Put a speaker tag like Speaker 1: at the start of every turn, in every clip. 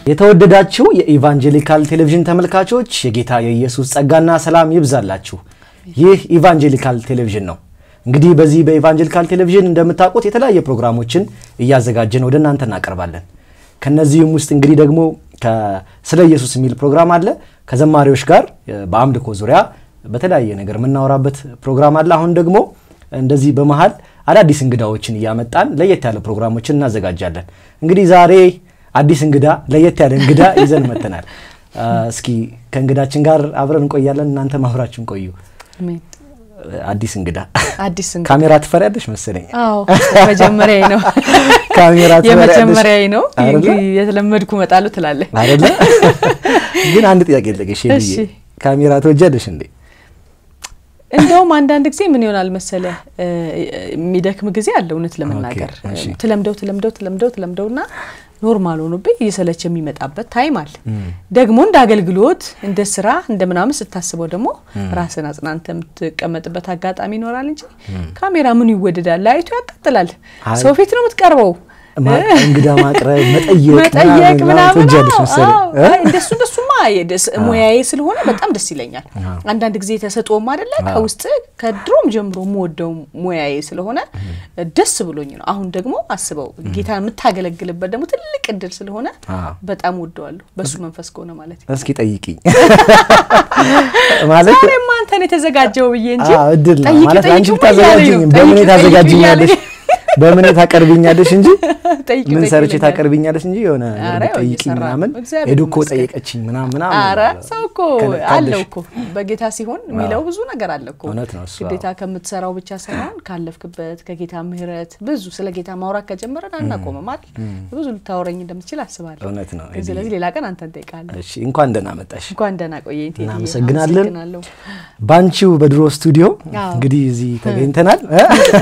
Speaker 1: የተወደዳችሁ የኢቫንጀሊካል ቴሌቪዥን ተመልካቾች የጌታ የኢየሱስ ጸጋና ሰላም ይብዛላችሁ። ይህ ኢቫንጀሊካል ቴሌቪዥን ነው። እንግዲህ በዚህ በኢቫንጀሊካል ቴሌቪዥን እንደምታውቁት የተለያየ ፕሮግራሞችን እያዘጋጀን ወደ እናንተ እናቀርባለን። ከነዚህም ውስጥ እንግዲህ ደግሞ ስለ ኢየሱስ የሚል ፕሮግራም አለ። ከዘማሪዎች ጋር በአምልኮ ዙሪያ በተለያየ ነገር የምናወራበት ፕሮግራም አለ። አሁን ደግሞ እንደዚህ በመሀል አዳዲስ እንግዳዎችን እያመጣን ለየት ያለ ፕሮግራሞችን እናዘጋጃለን። እንግዲህ ዛሬ አዲስ እንግዳ ለየት ያለ እንግዳ ይዘን መተናል። እስኪ ከእንግዳችን ጋር አብረን እንቆያለን። እናንተ ማብራችን ቆዩ። አዲስ እንግዳ
Speaker 2: አዲስ እንግዳ
Speaker 1: ካሜራ ትፈሪያለሽ መሰለኝ።
Speaker 2: አዎ መጀመሪያ ነው
Speaker 1: ካሜራ ትፈሪያለሽ
Speaker 2: የመጀመሪያ ነው።
Speaker 1: አይደለ?
Speaker 2: እንግዲህ የተለመድኩ እመጣለሁ ትላለህ።
Speaker 1: አይደለ? ግን አንድ ጥያቄ ልጠይቅሽ ብዬ
Speaker 2: እሺ።
Speaker 1: ካሜራ ትወጃለሽ እንዴ?
Speaker 2: እንደውም አንዳንድ ጊዜ ምን ይሆናል መሰለ የሚደክም ጊዜ አለ። እውነት ለመናገር
Speaker 1: ኦኬ፣ እሺ።
Speaker 2: ትለምደው ትለምደው ትለምደው ትለምደውና ኖርማል ሆኖብኝ እየሰለቸ የሚመጣበት ታይም አለ። ደግሞ እንደ አገልግሎት እንደ ስራ እንደ ምናምን ስታስበው ደግሞ ራስን አጽናንተ የምትቀመጥበት አጋጣሚ ይኖራል እንጂ ካሜራ ምኑ ይወደዳል? ላይቱ ያቃጥላል።
Speaker 1: አይ።
Speaker 2: ሰው ፊት ነው የምትቀርበው።
Speaker 1: ማ- እንግዳ ማቅረብ መጠየቅ
Speaker 2: መጠየቅ ምናምን
Speaker 1: ትወጃለሽ
Speaker 2: አዎ፣
Speaker 1: መሰለኝ
Speaker 2: አዎ።
Speaker 1: እ?
Speaker 2: አይ፣ እንደሱ እንደሱማ የደስ- ሙያዬ ስለሆነ በጣም ደስ ይለኛል። አንዳንድ ጊዜ ተሰጥኦም አይደለ ከውስጥ ከድሮም ጀምሮ የምወደው ሙያዬ ስለሆነ ደስ ብሎኝ ነው። አሁን ደግሞ አስበው ጌታ የምታገለግልበት ደግሞ ትልቅ እድል ስለሆነ
Speaker 1: አዎ።
Speaker 2: በጣም ወደዋለሁ። በሱ መንፈስ ከሆነ ማለት ነው።
Speaker 1: እስኪ ጠይቂኝ ማለት
Speaker 2: ዛሬማ አንተን የተዘጋጀው ብዬ እንጂ
Speaker 1: አዎ፣ እድል ነው
Speaker 2: ጠይቂ
Speaker 1: ማለት
Speaker 2: ጠይቂ
Speaker 1: አንቺ
Speaker 2: እያለኝ
Speaker 1: ብታዘጋጅኝ
Speaker 2: ነው።
Speaker 1: በምን
Speaker 2: ጠይቂ ጠይቂ
Speaker 1: ታዘጋጅኛለሽ
Speaker 2: እያለኝ
Speaker 1: በምን ታቀርብኛለሽ እንጂ
Speaker 2: ጠይቂ
Speaker 1: ምን
Speaker 2: ጠይቂ
Speaker 1: ሰርቼ
Speaker 2: ይለኛል።
Speaker 1: ታቀርብኛለሽ እንጂ የሆነ
Speaker 2: ኧረ ያው
Speaker 1: ጠይቂኝ
Speaker 2: እየሰራ ነው።
Speaker 1: ምናምን
Speaker 2: እግዚአብሔር
Speaker 1: ሄዱ እኮ
Speaker 2: ይመስገን።
Speaker 1: ጠየቀችኝ ምናምን ምናምን
Speaker 2: አረ
Speaker 1: ይላል።
Speaker 2: ሰው እኮ
Speaker 1: ከለ-
Speaker 2: አለው
Speaker 1: ካለሽ-
Speaker 2: እኮ በጌታ ሲሆን የሚለው ብዙ ነገር አለ እኮ።
Speaker 1: እውነት ነው እሱ፣
Speaker 2: ግዴታ ከምትሰራው ብቻ ሳይሆን ካለፍክበት ከጌታ ምሕረት ብዙ ስለ ጌታ ማውራት ከጀመረን አናቆምም አይደል? ብዙ ልታወረኝ እንደምትችል አስባለሁ።
Speaker 1: እውነት ነው።
Speaker 2: ስለዚህ ሌላ ቀን አንተን እንጠይቃለን።
Speaker 1: እሺ እንኳን ደህና መጣሽ።
Speaker 2: እንኳን ደህና ቆየኝ ቴዲዬ።
Speaker 1: እናመሰግናለን።
Speaker 2: አመሰግናለሁ።
Speaker 1: ባንቺው በድሮ ስቱዲዮ
Speaker 2: አዎ።
Speaker 1: እንግዲህ እዚህ ተገኝተናል። እ?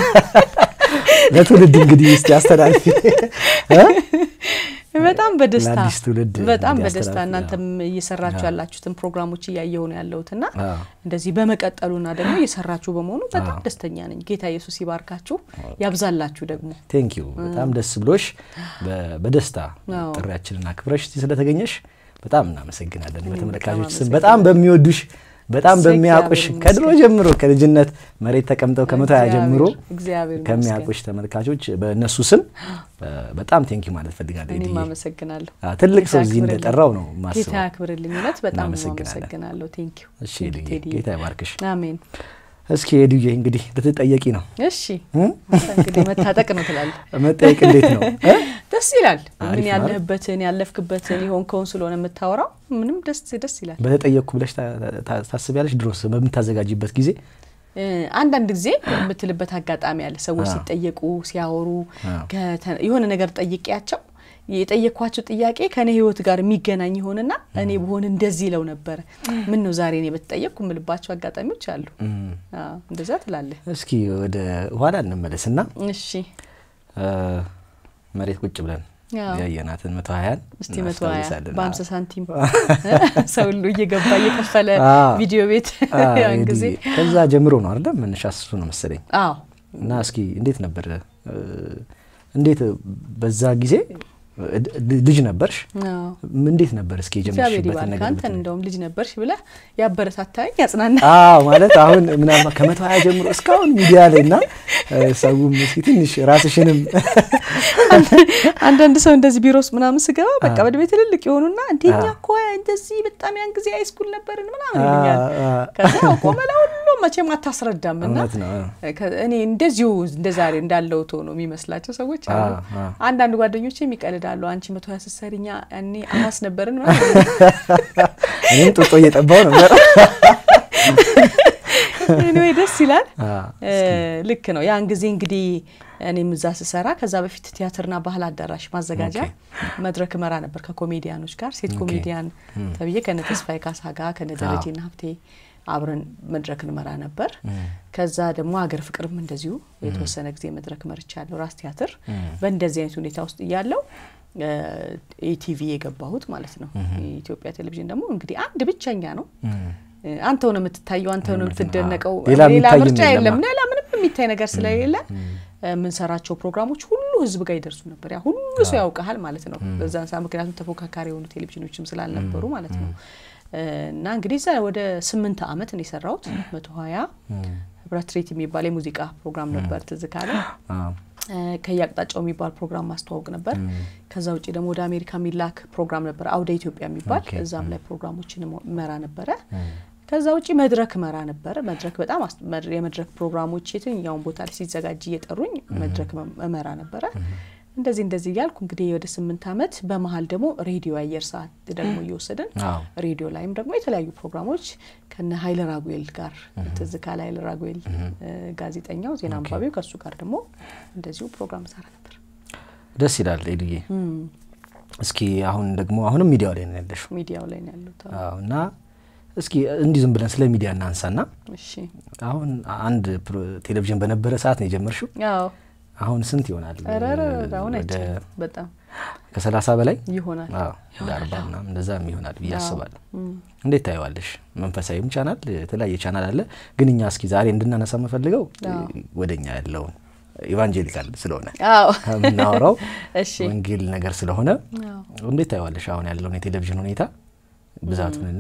Speaker 1: ለትውልድ እንግዲህ እስቲ አስተላልፊ እ?
Speaker 2: በጣም በደስታ
Speaker 1: ለአዲስ ትውልድ
Speaker 2: በጣም
Speaker 1: እንግዲህ
Speaker 2: በደስታ
Speaker 1: አስተላልፊ፣
Speaker 2: እናንተም እየሰራችሁ ያላችሁትን ፕሮግራሞች እያየሁ ነው ያለሁትና
Speaker 1: አዎ።
Speaker 2: እንደዚህ በመቀጠሉና ደግሞ እየሰራችሁ በመሆኑ በጣም ደስተኛ ነኝ። ጌታ ኢየሱስ ይባርካችሁ፣ ያብዛላችሁ ደግሞ
Speaker 1: ቴንክ ዩ በጣም ደስ ብሎሽ በ- በደስታ
Speaker 2: አዎ።
Speaker 1: ጥሪያችንን አክብረሽ እዚህ ስለተገኘሽ በጣም እናመሰግናለን። በተመልካቾች ስም
Speaker 2: አመሰግናለሁ።
Speaker 1: በጣም በሚወዱሽ በጣም
Speaker 2: እግዚአብሔር
Speaker 1: በሚያውቁሽ
Speaker 2: ይመስገን።
Speaker 1: ከድሮ ጀምሮ ከልጅነት መሬት ተቀምጠው ከመቶ ሀያ ጀምሮ
Speaker 2: እግዚአብሔር ይመስገን።
Speaker 1: ከሚያውቁሽ ተመልካቾች በእነሱ ስም እ፣ በጣም ቴንክ ዩ ማለት ፈልጋለሁ።
Speaker 2: እኔም
Speaker 1: ኤዲዬ።
Speaker 2: አመሰግናለሁ።
Speaker 1: አ፣ ትልቅ
Speaker 2: ጌታ
Speaker 1: ሰው እዚህ
Speaker 2: ያክብርልኝ።
Speaker 1: እንደጠራው ነው
Speaker 2: ጌታ
Speaker 1: ማስበው።
Speaker 2: ያክብርልኝ። እውነት በጣም ነው
Speaker 1: እናመሰግናለን።
Speaker 2: አመሰግናለሁ። ቴንክ ዩ
Speaker 1: እሺ ኤዲዬ፣ ጌታ ይባርክሽ።
Speaker 2: አሜን።
Speaker 1: እስኪ ኤዲዬ እንግዲህ ልትጠየቂ ነው
Speaker 2: እሺ አንተ እንግዲህ መታጠቅ ነው ትላለህ።
Speaker 1: መጠየቅ እንዴት ነው እ?
Speaker 2: ደስ ይላል።
Speaker 1: አሪፍ
Speaker 2: ምን
Speaker 1: ነው።
Speaker 2: ያለህበትን ያለፍክበትን የሆንከውን ስለሆነ የምታወራው ምንም ደስ ደስ ይላል።
Speaker 1: በተጠየቅኩ ብለሽ ታ- ታ- ታስቢያለሽ? ድሮስ በምታዘጋጅበት ጊዜ
Speaker 2: እ፣ አንዳንድ ጊዜ የምትልበት አጋጣሚ አለ። ሰዎች
Speaker 1: አዎ።
Speaker 2: ሲጠየቁ ሲያወሩ
Speaker 1: አዎ።
Speaker 2: ከተ- የሆነ ነገር ጠይቄያቸው የጠየኳቸው ጥያቄ ከኔ ሕይወት ጋር የሚገናኝ ይሆንና እኔ ብሆን እንደዚህ ይለው ነበረ። ምን ነው ዛሬ እኔ በተጠየቅኩ የምልባቸው አጋጣሚዎች አሉ። አዎ፣ እንደዛ ትላለህ።
Speaker 1: እስኪ ወደ ኋላ እንመለስና
Speaker 2: እሺ
Speaker 1: እ፣ መሬት ቁጭ ብለን
Speaker 2: አዎ።
Speaker 1: ያየናትን መቶ ሀያን
Speaker 2: እስቲ መቶ ሀያ
Speaker 1: እናስታውሳለን።
Speaker 2: በሀምሳ ሳንቲም ሰው ሁሉ እየገባ እየከፈለ
Speaker 1: አዎ።
Speaker 2: ቪዲዮ ቤት
Speaker 1: አ፣
Speaker 2: ያን
Speaker 1: እንግዲህ
Speaker 2: ጊዜ
Speaker 1: ከዛ ጀምሮ ነው አይደለም መነሻ እሱ ነው መሰለኝ።
Speaker 2: አዎ
Speaker 1: እና እስኪ እንዴት ነበር እ፣ እንዴት በዛ ጊዜ እ፣ ል- ልጅ ነበርሽ?
Speaker 2: አዎ
Speaker 1: እንዴት ነበር እስኪ
Speaker 2: እግዚአብሔር
Speaker 1: የጀመርሽበትን
Speaker 2: ይባርክ።
Speaker 1: ነገር
Speaker 2: አንተን
Speaker 1: ብትነግሪኝ?
Speaker 2: እንደውም ልጅ ነበርሽ ብለህ ያበረታታኝ ያጽናና
Speaker 1: አዎ ማለት አሁን ምናልባት ከመቶ ሀያ ጀምሮ እስካሁን ሚዲያ ላይ እና እ፣ ሰውም እስኪ ትንሽ ራስሽንም
Speaker 2: አንዳንድ ሰው እንደዚህ ቢሮስ ምናምን ስገባ በቃ
Speaker 1: አዎ።
Speaker 2: በእድሜ ትልልቅ የሆኑና እንደኛ
Speaker 1: አዎ።
Speaker 2: እኮ እንደዚህ በጣም ያን ጊዜ ሃይስኩል ነበርን ምናምን ይሉኛል።
Speaker 1: አ፣ አ፣
Speaker 2: ከዛ ቆመ ለሁሉ መቼም አታስረዳም እና
Speaker 1: እውነት ነው።
Speaker 2: ከ- እኔ እንደዚሁ እንደ ዛሬ እንዳለው ሆኖ የሚመስላቸው ሰዎች አሉ።
Speaker 1: አ፣ አ።
Speaker 2: አንዳንድ ጓደኞቼ የሚቀልዳሉ። አንቺ መቶ ሀያ ስትሰሪኛ ያኔ አማስ ነበርን ምናምን
Speaker 1: እኔም ጡጦ እየጠባው ነበር።
Speaker 2: ኤኒዌይ ደስ ይላል።
Speaker 1: አ፣
Speaker 2: እ፣ ልክ ነው። ያን ጊዜ እንግዲህ እኔም እዛ ስሰራ ከዛ በፊት ቲያትርና ባህል አዳራሽ ማዘጋጃ መድረክ መራ ነበር ከኮሜዲያኖች ጋር ሴት
Speaker 1: ኦኬ።
Speaker 2: ኮሜዲያን ተብዬ ከነ ተስፋዬ ካሳ ጋር ከነ ደረጀና ሀብቴ አብረን መድረክ እንመራ ነበር። ከዛ ደግሞ ሀገር ፍቅርም እንደዚሁ የተወሰነ ጊዜ መድረክ መርቻለሁ። ራስ ቲያትር በእንደዚህ አይነት ሁኔታ ውስጥ እያለው ኢቲቪ የገባሁት ማለት ነው። የኢትዮጵያ ቴሌቪዥን ደግሞ እንግዲህ አንድ ብቸኛ ነው። አንተው ነው የምትታየው፣ አንተው ነው የምትደነቀው።
Speaker 1: ሌላ
Speaker 2: ሌላ
Speaker 1: የሚታይ
Speaker 2: ምርጫ
Speaker 1: የለም።
Speaker 2: የለም። ሌላ ምንም የሚታይ ነገር ስለሌለ የምንሰራቸው ፕሮግራሞች ሁሉ ህዝብ ጋር ይደርሱ ነበር። ያ ሁሉ ሰው ያውቀሃል ማለት ነው በዛን ሰዓት፣ ምክንያቱም ተፎካካሪ የሆኑ ቴሌቪዥኖችም ስላልነበሩ ማለት ነው። እና እንግዲህ እዛ ወደ ስምንት አመት ነው የሰራሁት። መቶ ሀያ ህብረት ትርኢት የሚባል የሙዚቃ ፕሮግራም ነበር ትዝ ካለ ከየአቅጣጫው የሚባል ፕሮግራም ማስተዋወቅ ነበር። ከዛ ውጭ ደግሞ ወደ አሜሪካ የሚላክ ፕሮግራም ነበር አውደ ኢትዮጵያ የሚባል እዛም ላይ ፕሮግራሞችን መራ ነበረ። ከዛ ውጭ መድረክ መራ ነበረ። መድረክ በጣም የመድረክ ፕሮግራሞች የትኛውን ቦታ ላይ ሲዘጋጅ እየጠሩኝ መድረክ መራ ነበረ። እንደዚህ እንደዚህ እያልኩ እንግዲህ ወደ ስምንት አመት በመሀል ደግሞ ሬዲዮ አየር ሰዓት ደግሞ እየወሰድን ሬዲዮ ላይም ደግሞ የተለያዩ ፕሮግራሞች ከነ ሀይለ ራጉኤል ጋር ትዝ ካለ ሀይለ ራጉኤል ጋዜጠኛው ዜና አንባቢው ከእሱ ጋር ደግሞ እንደዚሁ ፕሮግራም ሰራ ነበር።
Speaker 1: ደስ ይላል ኤዱዬ። እስኪ አሁን ደግሞ አሁንም ሚዲያው ላይ ነው ያለሽው?
Speaker 2: ሚዲያው ላይ ነው ያሉት
Speaker 1: እና እስኪ እንዲህ ዝም ብለን ስለ ሚዲያ እናንሳና አሁን አንድ ቴሌቪዥን በነበረ ሰዓት ነው የጀመርሽው? አሁን ስንት ይሆናል?
Speaker 2: በጣም
Speaker 1: ከሰላሳ በላይ
Speaker 2: ይሆናል
Speaker 1: ወደ አርባ ምናምን እንደዛም ይሆናል ብዬ አስባለሁ። እንዴት ታየዋለሽ? መንፈሳዊም ቻናል የተለያየ ቻናል አለ። ግን እኛ እስኪ ዛሬ እንድናነሳ የምፈልገው ወደኛ ያለውን ኢቫንጀሊካል ስለሆነ የምናወራው ወንጌል ነገር ስለሆነ እንዴት ታየዋለሽ? አሁን ያለውን የቴሌቪዥን ሁኔታ ብዛቱንና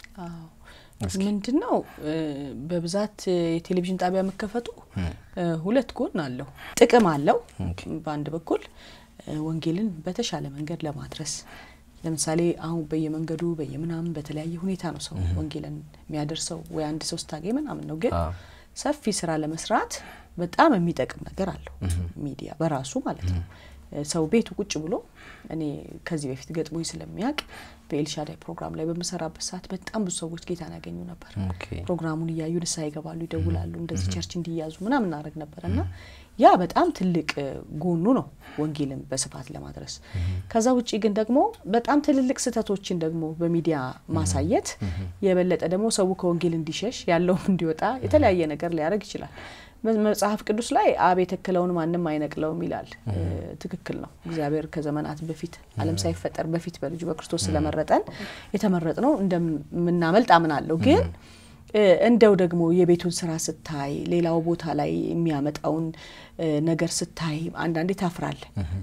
Speaker 2: ምንድን ነው በብዛት የቴሌቪዥን ጣቢያ መከፈቱ ሁለት ጎን አለው። ጥቅም አለው። በአንድ በኩል ወንጌልን በተሻለ መንገድ ለማድረስ ለምሳሌ አሁን በየመንገዱ በየምናምን በተለያየ ሁኔታ ነው ሰው ወንጌልን የሚያደርሰው ወይ አንድ ሰው ስታገኝ ምናምን ነው። ግን ሰፊ ስራ ለመስራት በጣም የሚጠቅም ነገር አለው ሚዲያ በራሱ ማለት ነው። ሰው ቤቱ ቁጭ ብሎ እኔ ከዚህ በፊት ገጥሞኝ ስለሚያውቅ በኤልሻዳይ ፕሮግራም ላይ በምሰራበት ሰዓት በጣም ብዙ ሰዎች ጌታን ያገኙ ነበር። ፕሮግራሙን እያዩ ንስሐ ይገባሉ፣ ይደውላሉ፣ እንደዚህ ቸርች እንዲያዙ ምናምን እናደርግ ነበር እና ያ በጣም ትልቅ ጎኑ ነው ወንጌልን በስፋት ለማድረስ። ከዛ ውጭ ግን ደግሞ በጣም ትልልቅ ስህተቶችን ደግሞ በሚዲያ ማሳየት የበለጠ ደግሞ ሰው ከወንጌል እንዲሸሽ ያለውም እንዲወጣ የተለያየ ነገር ሊያደርግ ይችላል። መጽሐፍ ቅዱስ ላይ አብ የተከለውን ማንም አይነቅለውም ይላል። ትክክል ነው። እግዚአብሔር ከዘመናት በፊት ዓለም ሳይፈጠር በፊት በልጁ በክርስቶስ ስለመረጠን የተመረጥ ነው እንደምናመልጥ አምናለሁ። ግን እንደው ደግሞ የቤቱን ስራ ስታይ፣ ሌላው ቦታ ላይ የሚያመጣውን ነገር ስታይ አንዳንዴ ታፍራል።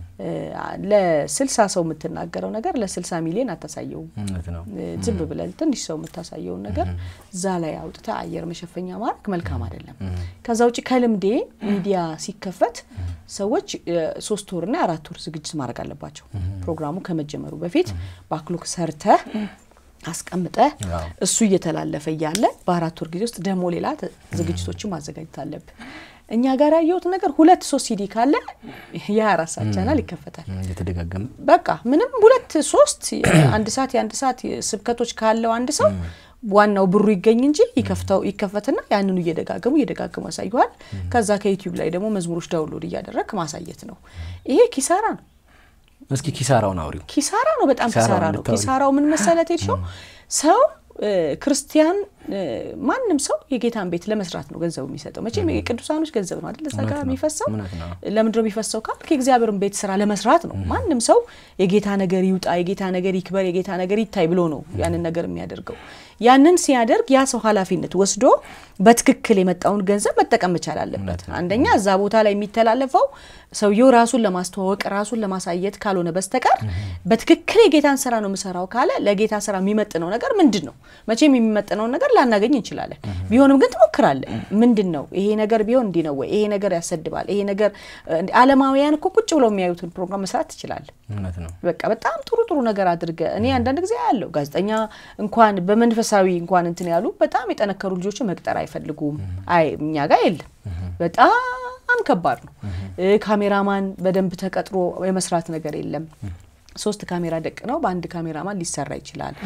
Speaker 2: ለስልሳ ሰው የምትናገረው ነገር ለስልሳ ሚሊዮን አታሳየውም። ዝም ብለን ትንሽ ሰው የምታሳየውን ነገር እዛ ላይ አውጥተ አየር መሸፈኛ ማድረግ መልካም አይደለም። ከዛ ውጭ ከልምዴ ሚዲያ ሲከፈት ሰዎች ሶስት ወርና አራት ወር ዝግጅት ማድረግ አለባቸው። ፕሮግራሙ ከመጀመሩ በፊት ባክሎክ ሰርተ አስቀምጠ እሱ እየተላለፈ እያለ በአራት ወር ጊዜ ውስጥ ደግሞ ሌላ ዝግጅቶችን ማዘጋጀት አለብህ። እኛ ጋር ያየሁት ነገር ሁለት ሶስት ሲዲ ካለ የአራት ሰዓት ቻናል ይከፈታል።
Speaker 1: እየተደጋገመ
Speaker 2: በቃ ምንም ሁለት ሶስት አንድ ሰዓት የአንድ ሰዓት ስብከቶች ካለው አንድ ሰው ዋናው ብሩ ይገኝ እንጂ ይከፍተው ይከፈትና ያንኑ እየደጋገሙ እየደጋገሙ ያሳዩሃል። ከዛ ከዩቲዩብ ላይ ደግሞ መዝሙሮች ዳውንሎድ እያደረግ ማሳየት ነው። ይሄ ኪሳራ ነው።
Speaker 1: እስኪ ኪሳራውን አውሪው።
Speaker 2: ኪሳራ ነው፣ በጣም ኪሳራ ነው። ኪሳራው ምን መሰለት ሄድሽው ሰው ክርስቲያን ማንም ሰው የጌታን ቤት ለመስራት ነው ገንዘቡ የሚሰጠው። መቼም የቅዱሳኖች ገንዘብ ነው አይደል? እዛ ጋር የሚፈሰው ለምንድን ነው የሚፈሰው ካል የእግዚአብሔርን ቤት ስራ ለመስራት ነው። ማንም ሰው የጌታ ነገር ይውጣ፣ የጌታ ነገር ይክበር፣ የጌታ ነገር ይታይ ብሎ ነው ያንን ነገር የሚያደርገው። ያንን ሲያደርግ ያ ሰው ኃላፊነት ወስዶ በትክክል የመጣውን ገንዘብ መጠቀም መቻል አለበት። አንደኛ እዛ ቦታ ላይ የሚተላለፈው ሰውየው ራሱን ለማስተዋወቅ ራሱን ለማሳየት ካልሆነ በስተቀር በትክክል የጌታን ስራ ነው የምሰራው ካለ ለጌታ ስራ የሚመጥነው ነገር ምንድን ነው? መቼም የሚመጥነውን ነገር ላናገኝ እንችላለን። ቢሆንም ግን ትሞክራለህ። ምንድን ነው ይሄ ነገር ቢሆን እንዲህ ነው ወይ? ይሄ ነገር ያሰድባል፣ ይሄ ነገር አለማውያን እኮ ቁጭ ብለው የሚያዩትን ፕሮግራም መስራት ትችላለህ። በቃ በጣም ጥሩ ጥሩ ነገር አድርገ እኔ አንዳንድ ጊዜ ያለው ጋዜጠኛ እንኳን በመንፈሳዊ እንኳን እንትን ያሉ በጣም የጠነከሩ ልጆችን መቅጠር አይፈልጉም። አይ እኛ ጋር የለም። በጣም ከባድ ነው። ካሜራማን በደንብ ተቀጥሮ የመስራት ነገር የለም። ሶስት ካሜራ ደቅ ነው በአንድ ካሜራማን ሊሰራ ይችላል።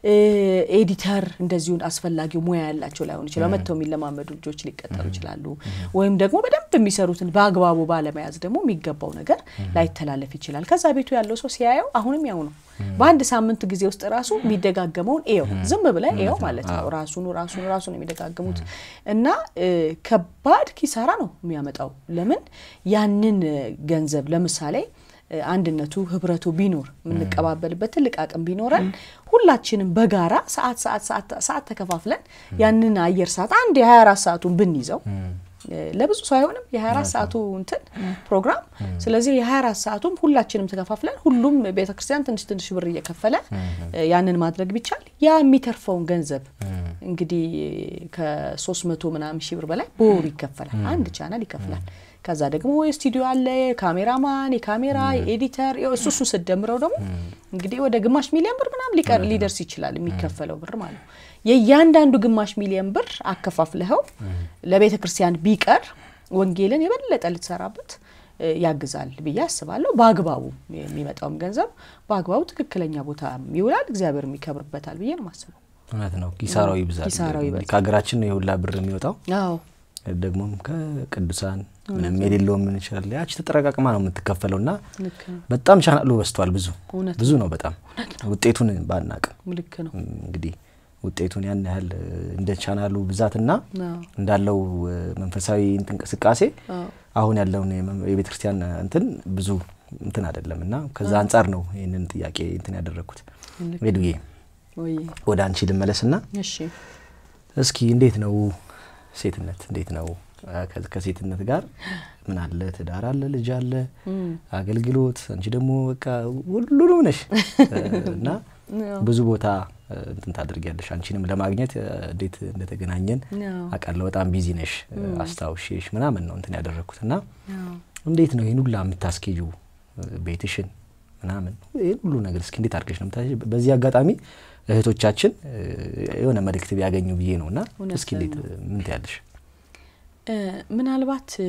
Speaker 2: ኤዲተር እንደዚሁን አስፈላጊው ሙያ ያላቸው ላይሆን ይችላል። መጥተው የሚለማመዱ ልጆች ሊቀጠሩ ይችላሉ። ወይም ደግሞ በደንብ የሚሰሩትን በአግባቡ ባለመያዝ ደግሞ የሚገባው ነገር ላይተላለፍ ይችላል። ከዛ ቤቱ ያለው ሰው ሲያየው አሁንም ያው ነው። በአንድ ሳምንት ጊዜ ውስጥ ራሱ የሚደጋገመውን ኤው ዝም ብለ ኤው ማለት ነው። ራሱኑ ራሱኑ ራሱ ነው የሚደጋገሙት እና ከባድ ኪሳራ ነው የሚያመጣው። ለምን ያንን ገንዘብ ለምሳሌ አንድነቱ ህብረቱ ቢኖር የምንቀባበልበት ትልቅ አቅም ቢኖረን ሁላችንም በጋራ ሰዓት ሰዓት ሰዓት ተከፋፍለን ያንን አየር ሰዓት አንድ የ24 ሰዓቱን ብንይዘው ለብዙ ሰው አይሆንም የ24 ሰዓቱ እንትን ፕሮግራም። ስለዚህ የ24 ሰዓቱም ሁላችንም ተከፋፍለን ሁሉም ቤተክርስቲያን ትንሽ ትንሽ ብር እየከፈለ ያንን ማድረግ ቢቻል ያ የሚተርፈውን ገንዘብ እንግዲህ ከሶስት መቶ ምናምን ሺህ ብር በላይ በወሩ ይከፈላል። አንድ ቻናል ይከፍላል። ከዛ ደግሞ የስቱዲዮ አለ፣ የካሜራማን፣ የካሜራ፣ የኤዲተር እሱ እሱ ስደምረው ደግሞ እንግዲህ ወደ ግማሽ ሚሊዮን ብር ምናምን ሊቀር ሊደርስ ይችላል የሚከፈለው ብር ማለት ነው። የእያንዳንዱ ግማሽ ሚሊዮን ብር አከፋፍለኸው ለቤተ ክርስቲያን ቢቀር ወንጌልን የበለጠ ልትሰራበት ያግዛል ብዬ አስባለሁ። በአግባቡ የሚመጣውም ገንዘብ በአግባቡ ትክክለኛ ቦታ ይውላል፣ እግዚአብሔር የሚከብርበታል ብዬ ነው ማስበው።
Speaker 1: እውነት ነው። ኪሳራው ይብዛል።
Speaker 2: ኪሳራው ይበዛል።
Speaker 1: ከሀገራችን ነው የሁላ ብር የሚወጣው
Speaker 2: አዎ
Speaker 1: ደግሞም ከቅዱሳን ምንም የሌለው ምን ይችላል ያቺ ተጠረቃቅማ ነው የምትከፈለው እና
Speaker 2: ልክ ነው።
Speaker 1: በጣም ቻናሉ በዝቷል። ብዙ
Speaker 2: እውነት
Speaker 1: ብዙ ነው በጣም ውጤቱን ባናቅም
Speaker 2: ልክ ነው።
Speaker 1: እንግዲህ ውጤቱን ያን ያህል እንደ ቻናሉ ብዛትና
Speaker 2: አዎ
Speaker 1: እንዳለው መንፈሳዊ እንትን እንቅስቃሴ
Speaker 2: አዎ
Speaker 1: አሁን ያለውን የቤተ ክርስቲያን እንትን ብዙ እንትን አይደለም እና ከዛ አንጻር ነው ይህንን ጥያቄ እንትን ያደረግኩት።
Speaker 2: ልክ
Speaker 1: ሄዱዬ
Speaker 2: ወይ
Speaker 1: ወደ አንቺ ልመለስና
Speaker 2: እሺ
Speaker 1: እስኪ እንዴት ነው ሴትነት? እንዴት ነው ከ- ከሴትነት ጋር ምን አለ? ትዳር አለ፣ ልጅ አለ፣ አገልግሎት። አንቺ ደግሞ በቃ ሁሉንም ነሽ እና ብዙ ቦታ እንትን ታደርጊያለሽ። አንቺንም ለማግኘት እንዴት እንደተገናኘን
Speaker 2: አዎ
Speaker 1: አውቃለሁ። በጣም ቢዚ ነሽ፣ አስታውሼሽ ምናምን ነው እንትን ያደረግኩት እና
Speaker 2: አዎ
Speaker 1: እንዴት ነው ይህን ሁላ የምታስኬጁ ቤትሽን ምናምን ይህን ሁሉ ነገር እስኪ እንዴት አድርገሽ ነው የምታስኬጂው? በዚህ አጋጣሚ እህቶቻችን እ፣ የሆነ መልእክት ቢያገኙ ብዬ ነው እና
Speaker 2: እውነት
Speaker 1: እስኪ እንዴት ምን ትያለሽ?
Speaker 2: እ፣ ምናልባት እ፣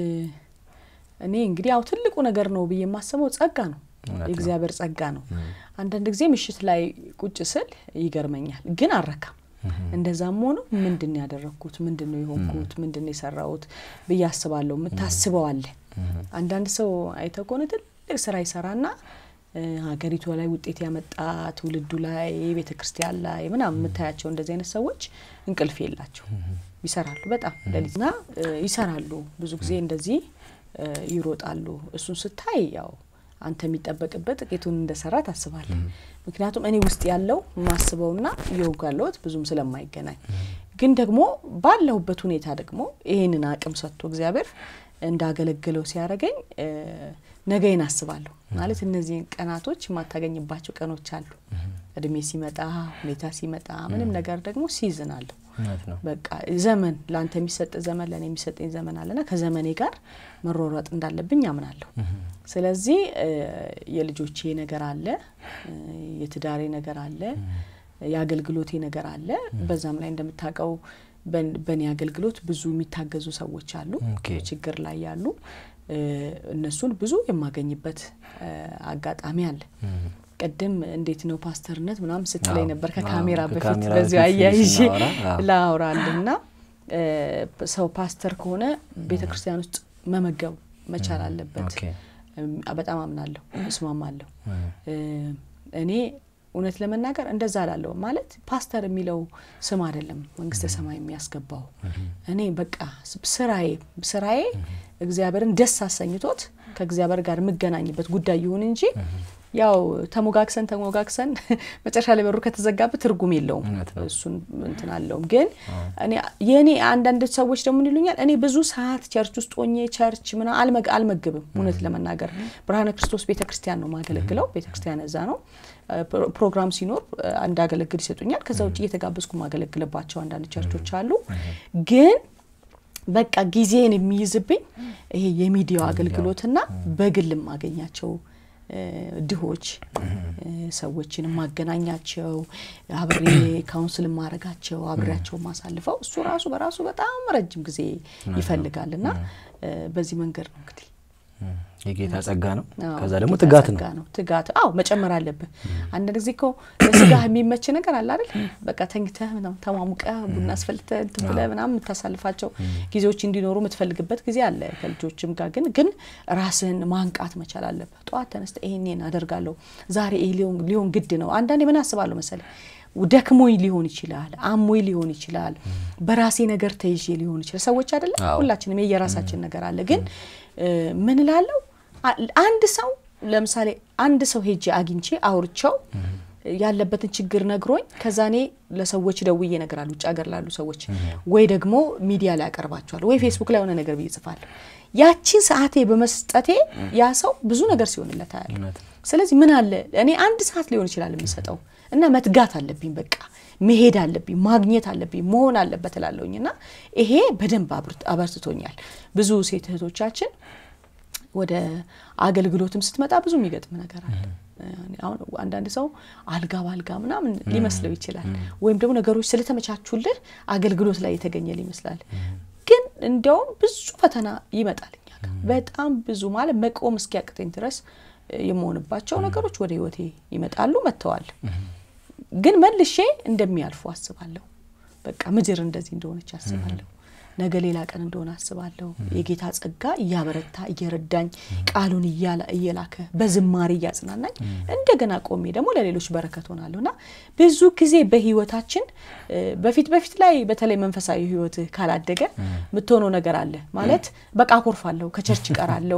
Speaker 2: እኔ እንግዲህ ያው ትልቁ ነገር ነው ብዬ የማስበው ጸጋ ነው።
Speaker 1: እውነት ነው።
Speaker 2: የእግዚአብሔር ጸጋ ነው። አንዳንድ ጊዜ ምሽት ላይ ቁጭ ስል ይገርመኛል፣ ግን አልረካም። እንደዛም ሆኖ ምንድን ነው ያደረግኩት፣ ምንድን ነው የሆንኩት፣ ምንድን ነው የሰራሁት ብዬ አስባለሁ። የምታስበው አለ። አንዳንድ ሰው አይተህ ከሆነ ትልቅ ስራ ይሰራና እ፣ ሀገሪቱ ላይ ውጤት ያመጣ ትውልዱ ላይ ቤተ ክርስቲያን ላይ ምናምን የምታያቸው እንደዚህ አይነት ሰዎች እንቅልፍ የላቸው ይሰራሉ። በጣም ሌሊትና እ፣ ይሰራሉ። ብዙ ጊዜ እንደዚህ እ፣ ይሮጣሉ። እሱን ስታይ ያው አንተ የሚጠበቅበት ጥቂቱን እንደሰራ ታስባለህ። ምክንያቱም እኔ ውስጥ ያለው የማስበውና እየወጉ ያለሁት ብዙም ስለማይገናኝ፣ ግን ደግሞ ባለሁበት ሁኔታ ደግሞ ይህንን አቅም ሰጥቶ እግዚአብሔር እንዳገለግለው ሲያደርገኝ እ፣ ነገዬን አስባለሁ። ማለት እነዚህን ቀናቶች የማታገኝባቸው ቀኖች አሉ። እድሜ ሲመጣ ሁኔታ ሲመጣ ምንም ነገር ደግሞ ሲዝን አለሁ።
Speaker 1: እውነት ነው።
Speaker 2: በቃ ዘመን ለአንተ የሚሰጥ ዘመን ለእኔ የሚሰጠኝ ዘመን አለና ከዘመኔ ጋር መሯሯጥ እንዳለብኝ አምናለሁ። ስለዚህ እ፣ የልጆቼ ነገር አለ፣ እ፣ የትዳሬ ነገር አለ፣ የአገልግሎቴ ነገር አለ። በዛም ላይ እንደምታውቀው በን- በእኔ አገልግሎት ብዙ የሚታገዙ ሰዎች አሉ፣
Speaker 1: ኦኬ።
Speaker 2: ችግር ላይ ያሉ እ፣ እነሱን ብዙ የማገኝበት እ፣ አጋጣሚ አለ። ቅድም እንዴት ነው ፓስተርነት ምናምን ስትለኝ
Speaker 1: አዎ፣
Speaker 2: ነበር
Speaker 1: አዎ፣
Speaker 2: ከካሜራ በፊት
Speaker 1: ከካሜራ
Speaker 2: በዚሁ
Speaker 1: በፊት
Speaker 2: አያይዤ
Speaker 1: ስናወራ፣ አዎ።
Speaker 2: ላውራልና ሰው ፓስተር ከሆነ ቤተ ክርስቲያን ውስጥ መመገብ መቻል አለበት።
Speaker 1: ኦኬ።
Speaker 2: እም፣ በጣም አምናለሁ፣ እስማማለሁ። እ፣ እኔ እውነት ለመናገር እንደዛ ላለሁ ማለት ፓስተር የሚለው ስም አይደለም መንግስተ ሰማይ የሚያስገባው። እኔ በቃ ስራዬ ስራዬ እግዚአብሔርን ደስ አሰኝቶት ከእግዚአብሔር ጋር የምገናኝበት ጉዳይ ይሁን እንጂ ያው ተሞጋግሰን ተሞጋግሰን መጨረሻ ላይ በሩ ከተዘጋበት ትርጉም የለውም።
Speaker 1: እውነት ነው።
Speaker 2: እሱን እንትን አለውም። ግን እኔ የእኔ አንዳንድ ሰዎች ደግሞ ምን ይሉኛል፣ እኔ ብዙ ሰዓት ቸርች ውስጥ ሆኜ ቸርች ምና አልመግ አልመግብም። እውነት ለመናገር ብርሃነ ክርስቶስ ቤተ ክርስቲያን ነው ማገለግለው። ቤተ ክርስቲያን እዛ ነው። ፕሮ- ፕሮግራም ሲኖር እንዳገለግል ይሰጡኛል። ከዛ ውጭ እየተጋበዝኩ ማገለግልባቸው አንዳንድ ቸርቾች አሉ። ግን በቃ ጊዜን የሚይዝብኝ ይሄ የሚዲያው አገልግሎትና በግል የማገኛቸው እ፣ ድሆች እ፣ ሰዎችን የማገናኛቸው አብሬ ካውንስል የማረጋቸው አብሬያቸው ማሳልፈው እሱ ራሱ በራሱ በጣም ረጅም ጊዜ ይፈልጋል እና እ፣ በዚህ መንገድ ነው እንግዲህ
Speaker 1: የጌታ ጸጋ ነው።
Speaker 2: አዎ፣
Speaker 1: ከዛ ደግሞ
Speaker 2: ጌታ
Speaker 1: ትጋት
Speaker 2: ጸጋ
Speaker 1: ነው።
Speaker 2: ትጋት አዎ መጨመር አለብህ። አንዳንድ ጊዜ እኮ ለስጋህ የሚመች ነገር አለ አይደል? በቃ ተኝተህ ምናምን ተሟሙቀህ ቡና አስፈልተህ እንትን ብለህ ምናምን የምታሳልፋቸው ጊዜዎች እንዲኖሩ የምትፈልግበት ጊዜ አለ ከልጆችም ጋር ግን ግን ራስህን ማንቃት መቻል አለብህ። ጠዋት ተነስተህ ይሄን አደርጋለሁ ዛሬ ይሄ ሊሆን ሊሆን ግድ ነው። አንዳንዴ ምን አስባለሁ መሰለህ ደክሞኝ ሊሆን ይችላል፣ አሞኝ ሊሆን ይችላል፣ በራሴ ነገር ተይዤ ሊሆን ይችላል። ሰዎች አይደለም
Speaker 1: አዎ።
Speaker 2: ሁላችንም የየራሳችን ነገር አለ። ግን እ፣ ምን እላለሁ አ- አንድ ሰው ለምሳሌ አንድ ሰው ሄጄ አግኝቼ አውርቸው ያለበትን ችግር ነግሮኝ ከዛ እኔ ለሰዎች ደውዬ እነግራለሁ፣ ውጭ ሀገር ላሉ ሰዎች ወይ ደግሞ ሚዲያ ላይ ያቀርባቸዋል ወይ ፌስቡክ ላይ የሆነ ነገር ብዬ እጽፋለሁ። ያቺን ሰዓቴ በመስጠቴ ያ ሰው ብዙ ነገር ሲሆንለት አያለሁ። ስለዚህ ምን አለ እኔ አንድ ሰዓት ሊሆን ይችላል የምሰጠው እና መትጋት አለብኝ በቃ መሄድ አለብኝ ማግኘት አለብኝ መሆን አለበት እላለሁኝ እና ይሄ በደንብ አበርትቶኛል። ብዙ ሴት እህቶቻችን ወደ አገልግሎትም ስትመጣ ብዙ የሚገጥም ነገር አለ። አሁን አንዳንድ ሰው አልጋ ባልጋ ምናምን ሊመስለው ይችላል። ወይም ደግሞ ነገሮች ስለተመቻቹልህ አገልግሎት ላይ የተገኘ ይመስላል። ግን እንዲያውም ብዙ ፈተና ይመጣል እኛ ጋር በጣም ብዙ ማለት መቆም እስኪያቅተኝ ድረስ የመሆንባቸው ነገሮች ወደ ህይወቴ ይመጣሉ መጥተዋል። ግን መልሼ እንደሚያልፉ አስባለሁ። በቃ ምድር እንደዚህ እንደሆነች አስባለሁ። ነገ ሌላ ቀን እንደሆነ አስባለሁ። የጌታ ጸጋ እያበረታ እየረዳኝ ቃሉን እየላከ በዝማሬ እያጽናናኝ እንደገና ቆሜ ደግሞ ለሌሎች በረከት ሆናለሁ እና ብዙ ጊዜ በህይወታችን በፊት በፊት ላይ በተለይ መንፈሳዊ ህይወት ካላደገ የምትሆነው ነገር አለ ማለት በቃ አኮርፋለሁ፣ ከቸርች እቀራለሁ፣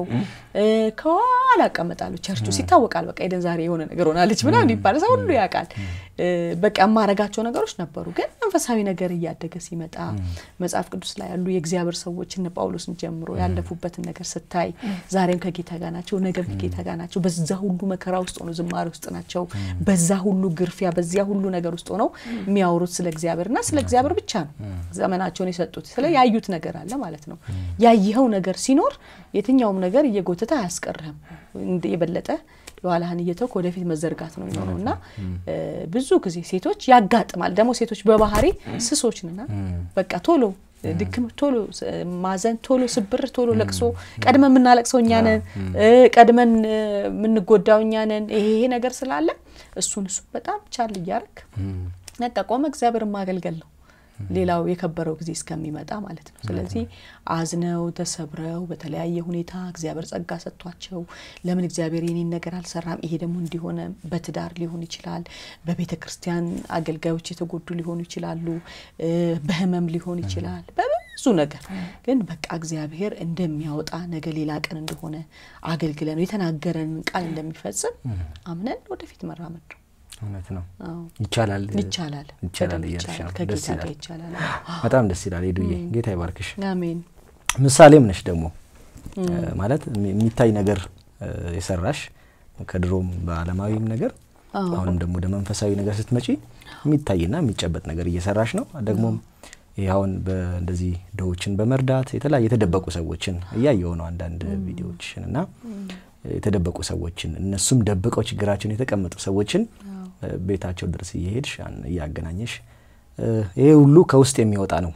Speaker 2: ከኋላ እቀመጣለሁ። ቸርቹ ሲታወቃል። በቃ ኤደን ዛሬ የሆነ ነገር ሆናለች ምናምን ይባላል። ሰው ሁሉ ያውቃል። በቃ የማረጋቸው ነገሮች ነበሩ። ግን መንፈሳዊ ነገር እያደገ ሲመጣ መጽሐፍ ቅዱስ ላይ ያሉ የእግዚአብሔር ሰዎች እነ ጳውሎስን ጀምሮ ያለፉበትን ነገር ስታይ ዛሬም ከጌታ ጋር ናቸው፣ ነገም ከጌታ ጋር ናቸው። በዛ ሁሉ መከራ ውስጥ ሆነው ዝማሬ ውስጥ ናቸው። በዛ ሁሉ ግርፊያ፣ በዚያ ሁሉ ነገር ውስጥ ሆነው የሚያወሩት ስለ እግዚአብሔርና ስለ እግዚአብሔር ብቻ ነው ዘመናቸውን የሰጡት። ስለ ያዩት ነገር አለ ማለት ነው። ያየኸው ነገር ሲኖር የትኛውም ነገር እየጎተተ አያስቀርህም የበለጠ የኋላህን እየተውክ ወደፊት መዘርጋት ነው የሚሆነው እና ብዙ ጊዜ ሴቶች ያጋጥማል። ደግሞ ሴቶች በባህሪ ስሶች ነና በቃ ቶሎ ድክም፣ ቶሎ ማዘን፣ ቶሎ ስብር፣ ቶሎ ለቅሶ፣ ቀድመን የምናለቅሰው እኛ ነን፣ ቀድመን የምንጎዳው እኛ ነን። ይሄ ይሄ ነገር ስላለ እሱን እሱ በጣም ቻል እያደረግ ነቃ ቆመ እግዚአብሔርን ማገልገል ነው ሌላው የከበረው ጊዜ እስከሚመጣ ማለት ነው። ስለዚህ አዝነው ተሰብረው በተለያየ ሁኔታ እግዚአብሔር ጸጋ ሰጥቷቸው ለምን እግዚአብሔር የኔን ነገር አልሰራም? ይሄ ደግሞ እንዲሆነ በትዳር ሊሆን ይችላል፣ በቤተ ክርስቲያን አገልጋዮች የተጎዱ ሊሆኑ ይችላሉ፣ በህመም ሊሆን ይችላል፣ በብዙ ነገር ግን በቃ እግዚአብሔር እንደሚያወጣ ነገ ሌላ ቀን እንደሆነ አገልግለን የተናገረንን ቃል እንደሚፈጽም አምነን ወደፊት መራመድ ነው።
Speaker 1: እውነት ነው። ይቻላል
Speaker 2: ይቻላል
Speaker 1: ይቻላል እያልሽ ነው። ደስ
Speaker 2: ከጌታ ጋር
Speaker 1: ይላል።
Speaker 2: ይቻላል።
Speaker 1: በጣም ደስ ይላል። ሄዱዬ ጌታ ይባርክሽ።
Speaker 2: አሜን።
Speaker 1: ምሳሌም ነሽ ደግሞ ማለት የሚታይ ነገር የሰራሽ ከድሮም በዓለማዊም ነገር አሁንም ደግሞ ወደ መንፈሳዊ ነገር ስትመጪ የሚታይና የሚጨበጥ ነገር እየሰራሽ ነው። ደግሞም ይህ አሁን በእንደዚህ ድሆችን በመርዳት የተለያዩ የተደበቁ ሰዎችን እያየው ነው አንዳንድ ቪዲዮዎችን እና የተደበቁ ሰዎችን እነሱም ደብቀው ችግራቸውን የተቀመጡ ሰዎችን ቤታቸው ድረስ እየሄድሽ እያገናኘሽ ይሄ ሁሉ ከውስጥ የሚወጣ ነው።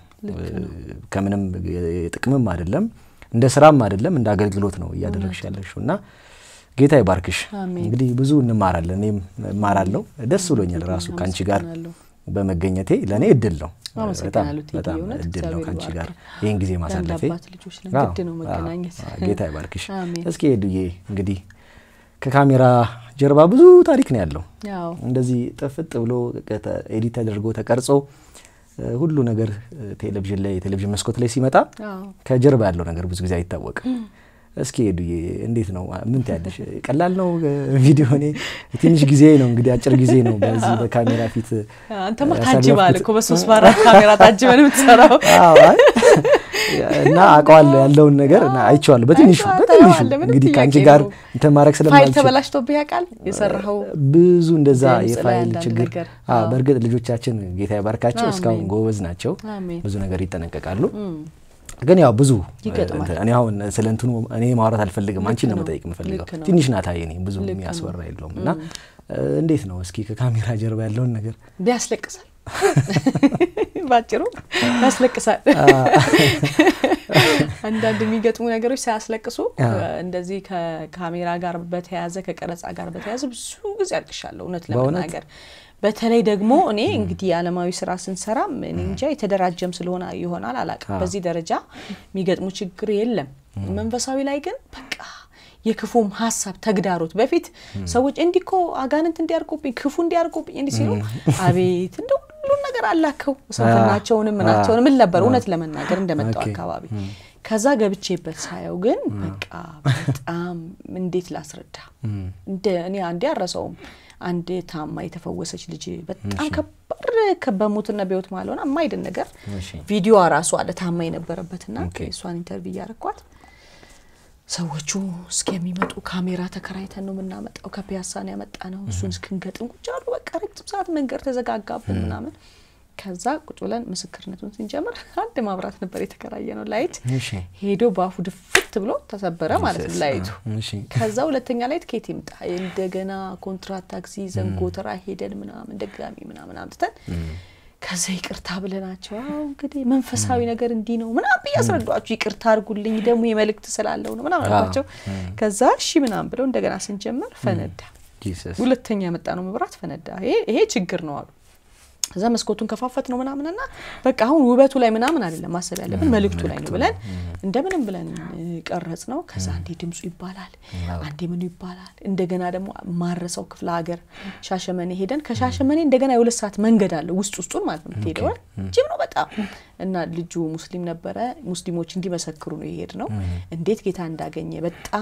Speaker 1: ከምንም ጥቅምም አይደለም፣ እንደ ስራም አይደለም፣ እንደ አገልግሎት ነው እያደረግሽ ያለሽው እና ጌታ ይባርክሽ። እንግዲህ ብዙ እንማራለን፣ እኔም እማራለሁ። ደስ ብሎኛል ራሱ ከአንቺ ጋር በመገኘቴ ለእኔ እድል ነው። በጣም በጣም እድል ነው ከአንቺ ጋር ይህን ጊዜ ማሳለፌ።
Speaker 2: ልጆች ነን፣ ግድ ነው መገናኘት።
Speaker 1: ጌታ ይባርክሽ። እስኪ ሄዱዬ እንግዲህ ከካሜራ ጀርባ ብዙ ታሪክ ነው ያለው። እንደዚህ ጥፍጥ ብሎ ኤዲት ተደርጎ ተቀርጾ ሁሉ ነገር ቴሌቪዥን ላይ የቴሌቪዥን መስኮት ላይ ሲመጣ ከጀርባ ያለው ነገር ብዙ ጊዜ አይታወቅም። እስኪ ሄዱዬ እንዴት ነው? ምን ትያለሽ? ቀላል ነው ቪዲዮ? እኔ ትንሽ ጊዜ ነው እንግዲህ አጭር ጊዜ ነው በዚህ በካሜራ ፊት።
Speaker 2: አንተማ ታጅበሃል እኮ በሶስት በአራት ካሜራ ታጅበን የምትሰራው
Speaker 1: እና አውቀዋለሁ ያለውን ነገር እና አይቼዋለሁ በትንሹ በትንሹ እንግዲህ ከአንቺ ጋር እንትን ማድረግ
Speaker 2: ፋይል
Speaker 1: ስለማልችል
Speaker 2: ተበላሽቶብህ ያውቃል? የሰራኸው
Speaker 1: ብዙ እንደዛ
Speaker 2: ድምፅ ላይ
Speaker 1: የፋይል
Speaker 2: አንዳንድ
Speaker 1: ችግር
Speaker 2: ነገር።
Speaker 1: አዎ፣ በእርግጥ ልጆቻችን ጌታ ይባርካቸው እስካሁን
Speaker 2: አሜን።
Speaker 1: ጎበዝ ናቸው።
Speaker 2: አሜን።
Speaker 1: ብዙ ነገር ይጠነቀቃሉ። ግን ያው ብዙ
Speaker 2: ይገጥማል።
Speaker 1: እንትን- እኔ አሁን ስለ እንትኑ እኔ ማውራት አልፈልግም። አንቺን ነው
Speaker 2: ነው።
Speaker 1: መጠየቅ የምፈልገው።
Speaker 2: ልክ ነው።
Speaker 1: ትንሽ ናት እኔ ብዙ
Speaker 2: ልክ ነው።
Speaker 1: የሚያስወራ የለውም እና እንዴት ነው እስኪ ከካሜራ ጀርባ ያለውን ነገር
Speaker 2: ቢያስለቅሳል ባጭሩ ያስለቅሳል። አንዳንድ የሚገጥሙ ነገሮች ሳያስለቅሱ እንደዚህ ከካሜራ ጋር በተያያዘ ከቀረጻ ጋር በተያያዘ ብዙ ጊዜ አልቅሻለሁ እውነት
Speaker 1: በእውነት?
Speaker 2: ለመናገር በተለይ ደግሞ እኔ እንግዲህ የዓለማዊ ስራ ስንሰራም እኔ እንጃ የተደራጀም ስለሆነ ይሆናል አላውቅም። በዚህ ደረጃ የሚገጥሙ ችግር የለም። መንፈሳዊ ላይ ግን በቃ የክፉም ሀሳብ ተግዳሮት በፊት ሰዎች እንዲህ እኮ አጋንንት እንዲያርጉብኝ ክፉ እንዲያርጉብኝ እንዲህ ሲሉ አቤት እንደ ሁሉን ነገር አላከው ስንፍናቸውንም ምናቸውንም ምን ነበር እውነት ለመናገር እንደመጣው አካባቢ ከዛ ገብቼበት ሳየው ግን በቃ በጣም እንዴት ላስረዳ እንደ እኔ አንዴ አረሰውም አንድ ታማ የተፈወሰች ልጅ በጣም ከባድ በሞትና በሕይወት መሀል ሆና የማይድን ነገር ቪዲዮ ራሱ አለ ታማ የነበረበትና እሷን ኢንተርቪው እያረኳት ሰዎቹ እስከሚመጡ ካሜራ ተከራይተን ነው የምናመጣው። ከፒያሳ ነው ያመጣ ነው። እሱን እስክንገጥም ቁጭ አሉ። በቃ ረጅም ሰዓት መንገድ ተዘጋጋብን ምናምን። ከዛ ቁጭ ብለን ምስክርነቱን ስንጀምር አንድ ማብራት ነበር የተከራየ ነው ላይት ሄዶ በአፉ ድፍት ብሎ ተሰበረ ማለት ነው ላይቱ። ከዛ ሁለተኛ ላይት ከየት ይምጣ እንደገና ኮንትራት ታክሲ ዘንጎተራ ሄደን ምናምን ደጋሚ ምናምን አምጥተን ከዛ ይቅርታ ብለናቸው አሁ እንግዲህ መንፈሳዊ ነገር እንዲህ ነው ምናምን ብዬ አስረዷችሁ። ይቅርታ አድርጉልኝ ደግሞ የመልእክት ስላለው ነው ምናምን አልኳቸው። ከዛ እሺ ምናምን ብለው እንደገና ስንጀምር ፈነዳ። ሁለተኛ የመጣ ነው መብራት ፈነዳ። ይሄ ችግር ነው አሉ። ከዛ መስኮቱን ከፋፈት ነው ምናምንና በቃ አሁን ውበቱ ላይ ምናምን አይደለም ማሰብ ያለብን መልእክቱ ላይ ነው ብለን እንደምንም ብለን ቀረጽ ነው። ከዛ አንዴ ድምፁ ይባላል፣ አንዴ ምኑ ይባላል። እንደገና ደግሞ ማረሰው ክፍለ ሀገር ሻሸመኔ ሄደን ከሻሸመኔ እንደገና የሁለት ሰዓት መንገድ አለ ውስጥ ውስጡን ማለት ነው የምትሄደው ጅም ነው በጣም እና ልጁ ሙስሊም ነበረ። ሙስሊሞች እንዲመሰክሩ ነው የሄድ ነው እንዴት ጌታ እንዳገኘ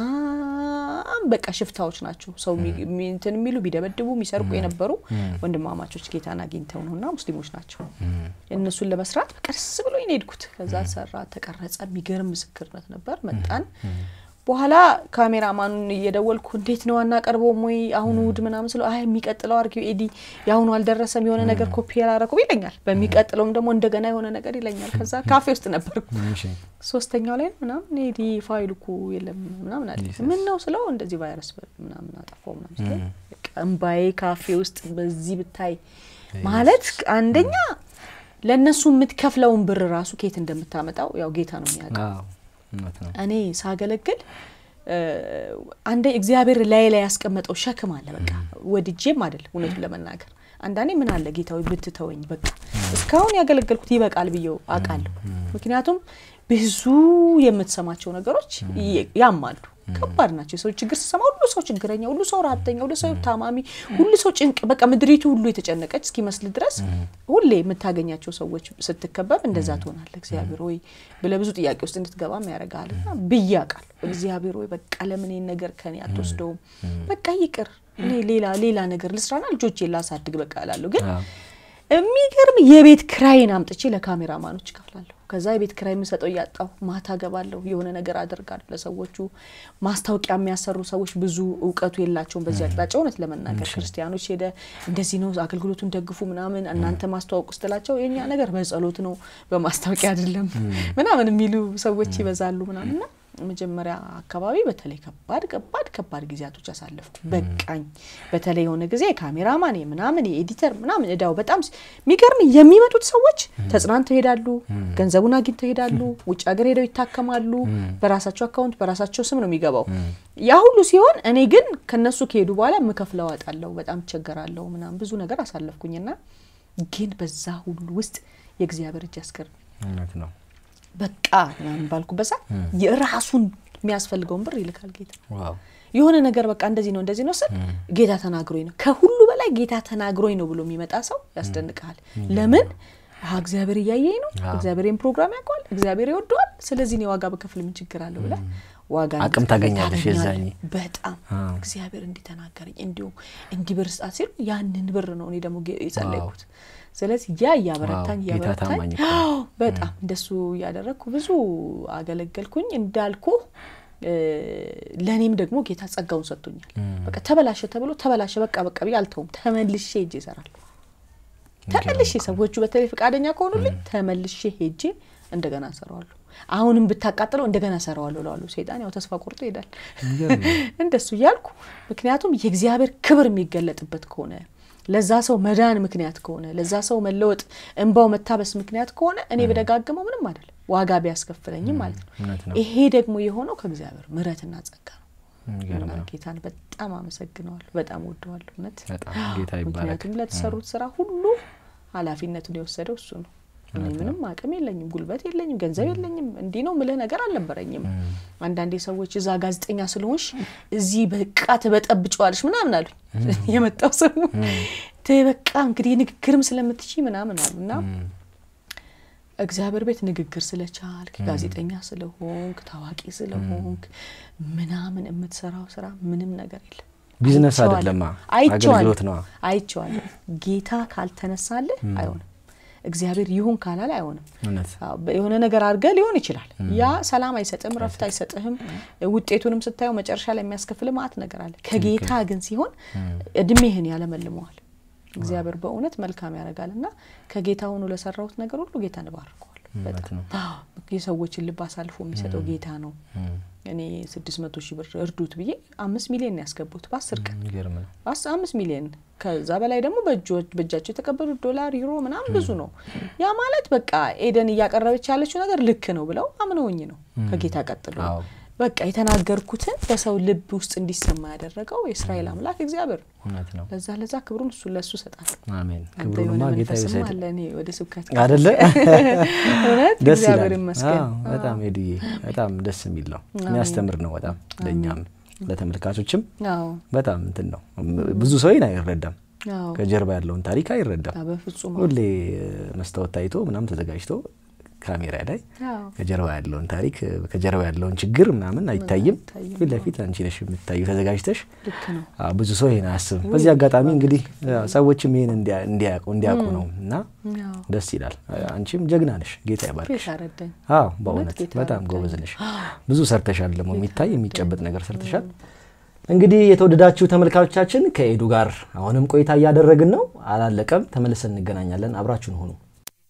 Speaker 2: በጣም በቃ ሽፍታዎች ናቸው ሰው እንትን የሚሉ ቢደበድቡ የሚሰርቁ የነበሩ ወንድማማቾች ጌታን አግኝተው ነው እና ሙስሊሞች ናቸው። እነሱን ለመስራት በቃ ደስ ብሎ ነው የሄድኩት። ከዛ ሰራ፣ ተቀረጸ። የሚገርም ምስክርነት ነበር። መጣን በኋላ ካሜራማኑን እየደወልኩ እንዴት ነው አናቀርበውም ወይ አሁኑ እሑድ ምናምን ስለው አይ የሚቀጥለው አርጊው ኤዲ የአሁኑ አልደረሰም የሆነ ነገር ኮፒ ያላረኩም ይለኛል። በሚቀጥለውም ደግሞ እንደገና የሆነ ነገር ይለኛል። ከዛ ካፌ ውስጥ ነበርኩ ሶስተኛው ላይ ምናምን ኤዲ ፋይል እኮ የለም ምናምን አለ። ምን ነው ስለው እንደዚህ ቫይረስ ምናምን አጠፋው ምናምን ስለው እምባዬ ካፌ ውስጥ በዚህ ብታይ ማለት አንደኛ ለእነሱ የምትከፍለውን ብር ራሱ ኬት እንደምታመጣው ያው ጌታ ነው የሚያውቀው። እኔ ሳገለግል አንዴ እግዚአብሔር ላይ ላይ ያስቀመጠው ሸክም አለ። በቃ ወድጄም አይደለም እውነቱን ለመናገር አንዳንዴ ምን አለ ጌታዊ ብትተወኝ፣ በቃ እስካሁን ያገለገልኩት ይበቃል ብዬው አውቃለሁ። ምክንያቱም ብዙ የምትሰማቸው ነገሮች ያማሉ፣ ከባድ ናቸው። የሰው ችግር ስሰማ ሁሉ ሰው ችግረኛ፣ ሁሉ ሰው ረሀብተኛ፣ ሁሉ ሰው ታማሚ፣ ሁሉ ሰው ጭንቅ፣ በቃ ምድሪቱ ሁሉ የተጨነቀች እስኪመስል ድረስ ሁሌ የምታገኛቸው ሰዎች ስትከበብ እንደዛ ትሆናለ። እግዚአብሔር ወይ ብለህ ብዙ ጥያቄ ውስጥ እንድትገባም ያደርጋል። እና ብዬ አውቃለሁ። እግዚአብሔር ወይ በቃ ለምን ይሄን ነገር ከኔ አትወስደውም? በቃ ይቅር፣ እኔ ሌላ ሌላ ነገር ልስራና ልጆቼን ላሳድግ በቃ እላለሁ። ግን የሚገርም የቤት ክራይን አምጥቼ ለካሜራማኖች እከፍላለሁ። ከዛ የቤት ክራይ የምሰጠው እያጣሁ ማታ ገባለሁ፣ የሆነ ነገር አደርጋለሁ ለሰዎቹ። ማስታወቂያ የሚያሰሩ ሰዎች ብዙ እውቀቱ የላቸውም በዚህ አቅጣጫ። እውነት ለመናገር ክርስቲያኖች ሄደ እንደዚህ ነው አገልግሎቱን ደግፉ ምናምን እናንተ ማስተዋወቁ ስትላቸው የእኛ ነገር በጸሎት ነው በማስታወቂያ አይደለም ምናምን የሚሉ ሰዎች ይበዛሉ ምናምንና መጀመሪያ አካባቢ በተለይ ከባድ ከባድ ከባድ ጊዜያቶች አሳለፍኩ። በቃኝ። በተለይ የሆነ ጊዜ ካሜራማን ምናምን የኤዲተር ምናምን እዳው በጣም የሚገርም የሚመጡት ሰዎች ተጽናንተው ይሄዳሉ፣ ገንዘቡን አግኝተው ይሄዳሉ፣ ውጭ ሀገር ሄደው ይታከማሉ። በራሳቸው አካውንት በራሳቸው ስም ነው የሚገባው። ያ ሁሉ ሲሆን እኔ ግን ከነሱ ከሄዱ በኋላ የምከፍለው አጣለሁ፣ በጣም እቸገራለሁ ምናምን ብዙ ነገር አሳለፍኩኝና ግን በዛ ሁሉ ውስጥ የእግዚአብሔር እጅ ያስገርም
Speaker 1: ነው።
Speaker 2: በቃ ምናምን ባልኩበት ሰዓት የራሱን የሚያስፈልገውን ብር ይልካል ጌታ። የሆነ ነገር በቃ እንደዚህ ነው እንደዚህ ነው ስል ጌታ ተናግሮኝ ነው። ከሁሉ በላይ ጌታ ተናግሮኝ ነው ብሎ የሚመጣ ሰው ያስደንቅሃል። ለምን እግዚአብሔር እያየኝ ነው፣ እግዚአብሔርን ፕሮግራም ያውቀዋል፣ እግዚአብሔር ይወደዋል። ስለዚህ እኔ ዋጋ በከፍል ምን ችግር አለው ብለህ ዋጋ
Speaker 1: አቅም ታገኛለሽ። የዛኔ
Speaker 2: በጣም እግዚአብሔር እንዲተናገረኝ እንዲሁም እንዲህ ብር ስጣት ሲሉ ያንን ብር ነው እኔ ደግሞ የጸለይኩት። ስለዚህ ያ እያበረታኝ እያበረታኝ በጣም እንደሱ እያደረግኩ ብዙ አገለገልኩኝ። እንዳልኩ ለእኔም ደግሞ ጌታ ጸጋውን ሰጥቶኛል። በቃ ተበላሸ ተብሎ ተበላሸ በቃ በቃ ብዬ አልተውም። ተመልሼ ሄጄ እሰራለሁ። ተመልሼ ሰዎቹ በተለይ ፈቃደኛ ከሆኑልኝ ተመልሼ ሄጄ እንደገና እሰራዋለሁ። አሁንም ብታቃጥለው እንደገና እሰራዋለሁ እለዋለሁ። ሰይጣን ያው ተስፋ ቆርጦ ይሄዳል። እንደሱ እያልኩ ምክንያቱም የእግዚአብሔር ክብር የሚገለጥበት ከሆነ ለዛ ሰው መዳን ምክንያት ከሆነ ለዛ ሰው መለወጥ እንባው መታበስ ምክንያት ከሆነ እኔ በደጋግመው ምንም አይደለም፣ ዋጋ ቢያስከፍለኝም ማለት ነው። ይሄ ደግሞ የሆነው ከእግዚአብሔር ምሕረትና ጸጋ ነው። ጌታን በጣም አመሰግነዋለሁ፣ በጣም ወደዋለሁ። እውነት ምክንያቱም ለተሰሩት ስራ ሁሉ ኃላፊነቱን የወሰደው እሱ ነው። እኔ ምንም አቅም የለኝም፣ ጉልበት የለኝም፣ ገንዘብ የለኝም። እንዲህ ነው ምልህ ነገር አልነበረኝም። አንዳንዴ ሰዎች እዛ ጋዜጠኛ ስለሆንሽ እዚህ በቃ ትበጠብጨዋለሽ ምናምን አሉኝ። የመጣው ሰው በቃ እንግዲህ ንግግርም ስለምትችይ ምናምን አሉ እና እግዚአብሔር ቤት ንግግር ስለቻልክ ጋዜጠኛ ስለሆንክ ታዋቂ ስለሆንክ ምናምን የምትሰራው ስራ ምንም ነገር የለም።
Speaker 1: ቢዝነስ
Speaker 2: አይቼዋለሁ።
Speaker 1: አይደለማ፣
Speaker 2: አይቼዋለሁ።
Speaker 1: አገልግሎት ነዋ።
Speaker 2: አይቼዋለሁ። ጌታ ካልተነሳልህ አይሆንም። እግዚአብሔር ይሁን ካላለ አይሆንም።
Speaker 1: እውነት
Speaker 2: አዎ፣ የሆነ ነገር አድርገህ ሊሆን ይችላል። ያ ሰላም አይሰጥም፣ ረፍት አይሰጥህም። ውጤቱንም ስታየው መጨረሻ ላይ የሚያስከፍል ማአት ነገር አለ። ከጌታ ግን ሲሆን እድሜህን ያለመልመዋል። እግዚአብሔር በእውነት መልካም ያደርጋል እና ከጌታ ሆኖ ለሰራሁት ነገር ሁሉ ጌታ እንባርከዋል።
Speaker 1: እውነት ነው።
Speaker 2: የሰዎችን ልብ አሳልፎ የሚሰጠው ጌታ ነው። እኔ ስድስት መቶ ሺህ ብር እርዱት ብዬ አምስት ሚሊዮን ነው ያስገቡት በአስር ቀን
Speaker 1: የሚገርም ነው።
Speaker 2: አስ አምስት ሚሊዮን ከዛ በላይ ደግሞ በእጆ- በእጃቸው የተቀበሉት ዶላር ዩሮ ምናምን ብዙ ነው። ያ ማለት በቃ ኤደን እያቀረበች ያለችው ነገር ልክ ነው ብለው አምነውኝ ነው ከጌታ ቀጥሎ
Speaker 1: አዎ።
Speaker 2: በቃ የተናገርኩትን በሰው ልብ ውስጥ እንዲሰማ ያደረገው የእስራኤል አምላክ እግዚአብሔር ነው።
Speaker 1: እውነት ነው።
Speaker 2: ለዛ ለዛ ክብሩን እሱ ለሱ ሰጣል።
Speaker 1: አሜን።
Speaker 2: አንተ የሆነ
Speaker 1: ክብሩንማ ጌታ
Speaker 2: መንፈስም
Speaker 1: ይውሰድ
Speaker 2: አለ እኔ ወደ ስብከት
Speaker 1: አይደለ?
Speaker 2: እውነት
Speaker 1: ደስ
Speaker 2: እግዚአብሔር
Speaker 1: ይላል።
Speaker 2: ይመስገን።
Speaker 1: አዎ፣ በጣም ሄዱዬ በጣም ደስ የሚል ነው። የሚያስተምር ነው በጣም ለእኛም ለተመልካቾችም
Speaker 2: አዎ
Speaker 1: በጣም እንትን ነው። ብዙ ሰው ይህን አይረዳም።
Speaker 2: አዎ
Speaker 1: ከጀርባ ያለውን ታሪክ አይረዳም።
Speaker 2: አዎ፣ በፍጹም
Speaker 1: ሁሌ መስታወት ታይቶ ምናምን ተዘጋጅቶ ካሜራ ላይ
Speaker 2: አዎ
Speaker 1: ከጀርባ ያለውን ታሪክ ከጀርባ ያለውን ችግር ምናምን አይታይም።
Speaker 2: አይታይም።
Speaker 1: ፊት ለፊት አንቺ ነሽ የምታዩ ተዘጋጅተሽ።
Speaker 2: ልክ ነው።
Speaker 1: አዎ፣ ብዙ ሰው ይሄን አያስብም። በዚህ አጋጣሚ እንግዲህ ያው ሰዎችም ይሄን እንዲያ- እንዲያውቁ እንዲያውቁ ነው እና
Speaker 2: አዎ
Speaker 1: ደስ ይላል። አንቺም ጀግና ነሽ፣ ጌታ ይባርክሽ።
Speaker 2: ጌታ ረዳኝ።
Speaker 1: አዎ በእውነት
Speaker 2: ጌታ
Speaker 1: በጣም
Speaker 2: ረዳኝ።
Speaker 1: ጎበዝ ነሽ። ብዙ ሰርተሻል፣ ደግሞ የሚታይ የሚጨበጥ ነገር ሰርተሻል። እንግዲህ የተወደዳችሁ ተመልካቾቻችን ከኤዱ ጋር አሁንም ቆይታ እያደረግን ነው፣ አላለቀም። ተመልሰን እንገናኛለን። አብራችሁን ሆኑ።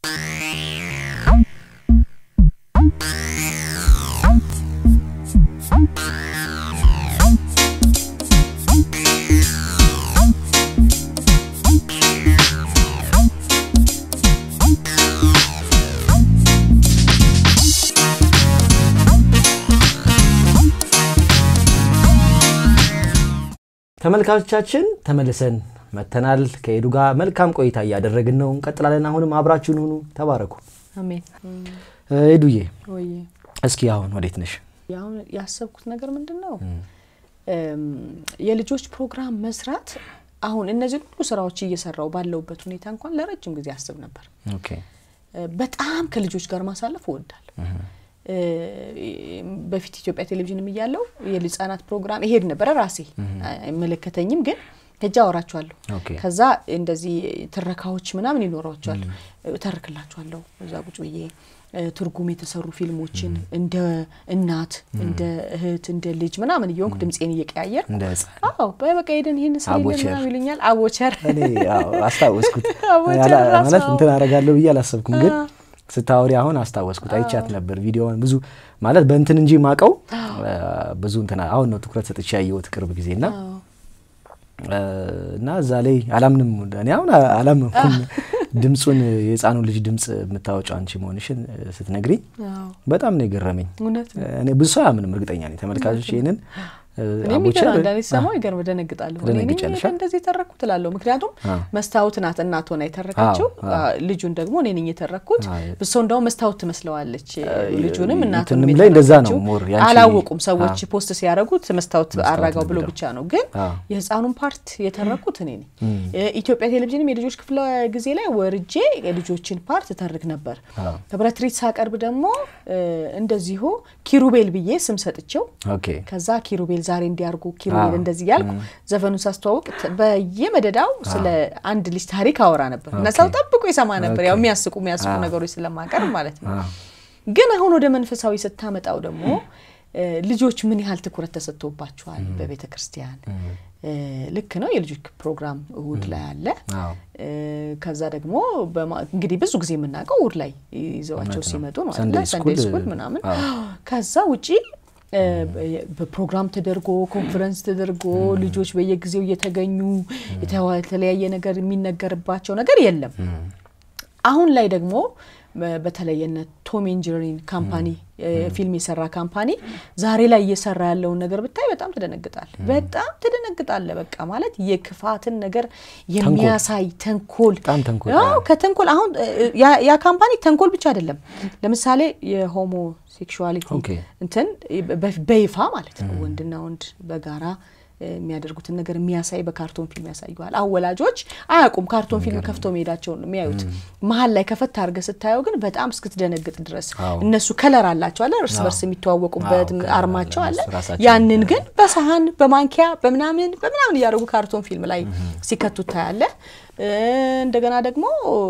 Speaker 1: ተመልካቾቻችን ተመልሰን መተናል። ከኤዱ ጋር መልካም ቆይታ እያደረግን ነው፣ እንቀጥላለን። አሁንም አብራችሁን ሁኑ። ተባረኩ።
Speaker 2: አሜን።
Speaker 1: እ፣ ኤዱዬ
Speaker 2: ወይ
Speaker 1: እስኪ አሁን ወዴት ነሽ?
Speaker 2: አሁን ያሰብኩት ነገር ምንድን ነው እም፣ የልጆች ፕሮግራም መስራት አሁን እነዚህ ሁሉ ስራዎች እየሰራው ባለውበት ሁኔታ እንኳን ለረጅም ጊዜ አስብ ነበር።
Speaker 1: ኦኬ
Speaker 2: እ፣ በጣም ከልጆች ጋር ማሳለፍ እወዳለሁ። እ፣ በፊት ኢትዮጵያ ቴሌቪዥንም እያለው የህጻናት ፕሮግራም ይሄድ ነበረ። ራሴ አይመለከተኝም፣ ግን ሄጄ አወራቸዋለሁ።
Speaker 1: ኦኬ
Speaker 2: ከዛ እንደዚህ ትረካዎች ምናምን ይኖሯቸዋል፣ እተርክላቸዋለሁ እዛ ቁጭ ብዬ እ፣ ትርጉም የተሰሩ ፊልሞችን እንደ እናት እንደ እህት እንደ ልጅ ምናምን እየሆንኩ ድምፄን እየቀያየር
Speaker 1: እንደ ህፃን
Speaker 2: አዎ በበቃ ሄደን ይህን ስሪልን
Speaker 1: አቦቸር።
Speaker 2: ምናምን ይሉኛል። አቦቸር
Speaker 1: እኔ አዎ፣ አስታወስኩት
Speaker 2: አቦቸር
Speaker 1: ያላ-
Speaker 2: ራሱ
Speaker 1: ማለት
Speaker 2: አዎ።
Speaker 1: እንትን አደርጋለሁ ብዬ አላሰብኩም፣ ግን
Speaker 2: አዎ።
Speaker 1: ስታወሪ አሁን አስታወስኩት። አይቻት ነበር ቪዲዮውን ብዙ ማለት በእንትን እንጂ ማቀው ብዙ እንትን አሁን ነው ትኩረት ሰጥቼ ያየሁት ቅርብ ጊዜ እና
Speaker 2: አዎ።
Speaker 1: እና እዛ ላይ አላምንም እኔ አሁን አላምንኩም። ድምፁን የህፃኑን ልጅ ድምፅ የምታወጫው አንቺ መሆንሽን ስትነግሪኝ
Speaker 2: አዎ።
Speaker 1: በጣም ነው የገረመኝ።
Speaker 2: እውነት ነው።
Speaker 1: እኔ ብዙ ሰው አያምንም፣ እርግጠኛ ነኝ ተመልካቾች ይህንን
Speaker 2: እኔም
Speaker 1: አቦቸር
Speaker 2: ይገርም አንዳንዴ ስሰማው ይገርም ደነግጣለሁ። እኔ ነኝ
Speaker 1: ትደነግጫለሽ?
Speaker 2: እንደዚህ የተረኩት እላለሁ። ምክንያቱም
Speaker 1: አዎ።
Speaker 2: መስታወት ናት እናት ሆና የተረከችው፣
Speaker 1: አዎ፣ አዎ።
Speaker 2: አ፣ ልጁን ደግሞ እኔ ነኝ የተረኩት።
Speaker 1: አዎ።
Speaker 2: ብሶ እንደውም መስታወት ትመስለዋለች ልጁንም እናቱንም
Speaker 1: እንትንም ላይ እንደዛ ነው
Speaker 2: የተረከችው።
Speaker 1: ሞር ያንቺ-
Speaker 2: አላወቁም ሰዎች
Speaker 1: አዎ።
Speaker 2: ፖስት ሲያደርጉት መስታወት
Speaker 1: መስታወት
Speaker 2: አራጋው
Speaker 1: ነው
Speaker 2: ብሎ
Speaker 1: የሚለው።
Speaker 2: ብቻ ነው። ግን
Speaker 1: አዎ።
Speaker 2: የህፃኑን ፓርት የተረኩት እኔ ነኝ። ኢትዮጵያ ቴሌቪዥንም የልጆች ክፍለ ጊዜ ላይ ወርጄ የልጆችን ፓርት ተርክ ነበር።
Speaker 1: አዎ።
Speaker 2: ህብረት ትርኢት ሳቀርብ ደግሞ እ፣ እንደዚሁ ኪሩቤል ብዬ ስም ሰጥቼው
Speaker 1: ኦኬ
Speaker 2: ከዛ ኪሩቤል ዛሬ እንዲያርጉ ኪሩቤል
Speaker 1: አዎ።
Speaker 2: እንደዚህ ያልኩ ዘፈኑን ሳስተዋውቅ ት- በየመደዳው ስለ አንድ ልጅ ታሪክ አወራ ነበር እና
Speaker 1: ኦኬ።
Speaker 2: ሰው ጠብቆ ይሰማ ነበር። ያው
Speaker 1: ኦኬ።
Speaker 2: የሚያስቁ የሚያስቁ
Speaker 1: አዎ።
Speaker 2: ነገሮች ስለማቀርብ ማለት ነው።
Speaker 1: አዎ።
Speaker 2: ግን አሁን ወደ መንፈሳዊ ስታመጣው ደግሞ እ፣ ልጆች ምን ያህል ትኩረት ተሰጥቶባቸዋል በቤተ ክርስቲያን። እ፣ ልክ ነው። የልጆች ፕሮግራም እሁድ ላይ አለ።
Speaker 1: አዎ።
Speaker 2: እ፣ ከዛ ደግሞ በማ- እንግዲህ ብዙ ጊዜ የምናውቀው እሁድ ላይ ይዘዋቸው
Speaker 1: እውነት ነው።
Speaker 2: ሲመጡ ነው
Speaker 1: ሰንዴይ
Speaker 2: አይደለ? ሰንዴይ
Speaker 1: ስኩል፣
Speaker 2: ስኩል ምናምን
Speaker 1: አዎ።
Speaker 2: ከዛ ውጪ እ፣ በ- በፕሮግራም ተደርጎ ኮንፈረንስ ተደርጎ ልጆች በየጊዜው እየተገኙ የተዋ- የተለያየ ነገር የሚነገርባቸው ነገር የለም። አሁን ላይ ደግሞ በ- በተለይ የነ ቶም ኤንድ ጄሪ ካምፓኒ እ፣ ፊልም የሰራ ካምፓኒ ዛሬ ላይ እየሰራ ያለውን ነገር ብታይ በጣም ትደነግጣል። በጣም ትደነግጣለ። በቃ ማለት የክፋትን ነገር የሚያሳይ ተንኮል
Speaker 1: በጣም ተንኮል፣
Speaker 2: አዎ፣
Speaker 1: አዎ።
Speaker 2: ከተንኮል አሁን እ፣ ያ- ያ ካምፓኒ ተንኮል ብቻ አይደለም። ለምሳሌ የሆሞ ሴክሹዋሊቲ
Speaker 1: ኦኬ።
Speaker 2: እንትን በ- በይፋ ማለት ነው ወንድና ወንድ በጋራ የሚያደርጉትን ነገር የሚያሳይ በካርቶን ፊልም ያሳዩዋል። አሁን ወላጆች አያውቁም፣ ካርቶን ፊልም ከፍተው መሄዳቸውን ነው የሚያዩት። መሀል ላይ ከፈት አድርገህ ስታየው ግን በጣም እስክትደነግጥ ድረስ እነሱ ከለር አላቸው አለ እርስ በርስ የሚተዋወቁበት አርማቸው አለ። ያንን ግን በሰሀን በማንኪያ በምናምን በምናምን እያደረጉ ካርቶን ፊልም ላይ ሲከቱ ታያለ። እንደገና ደግሞ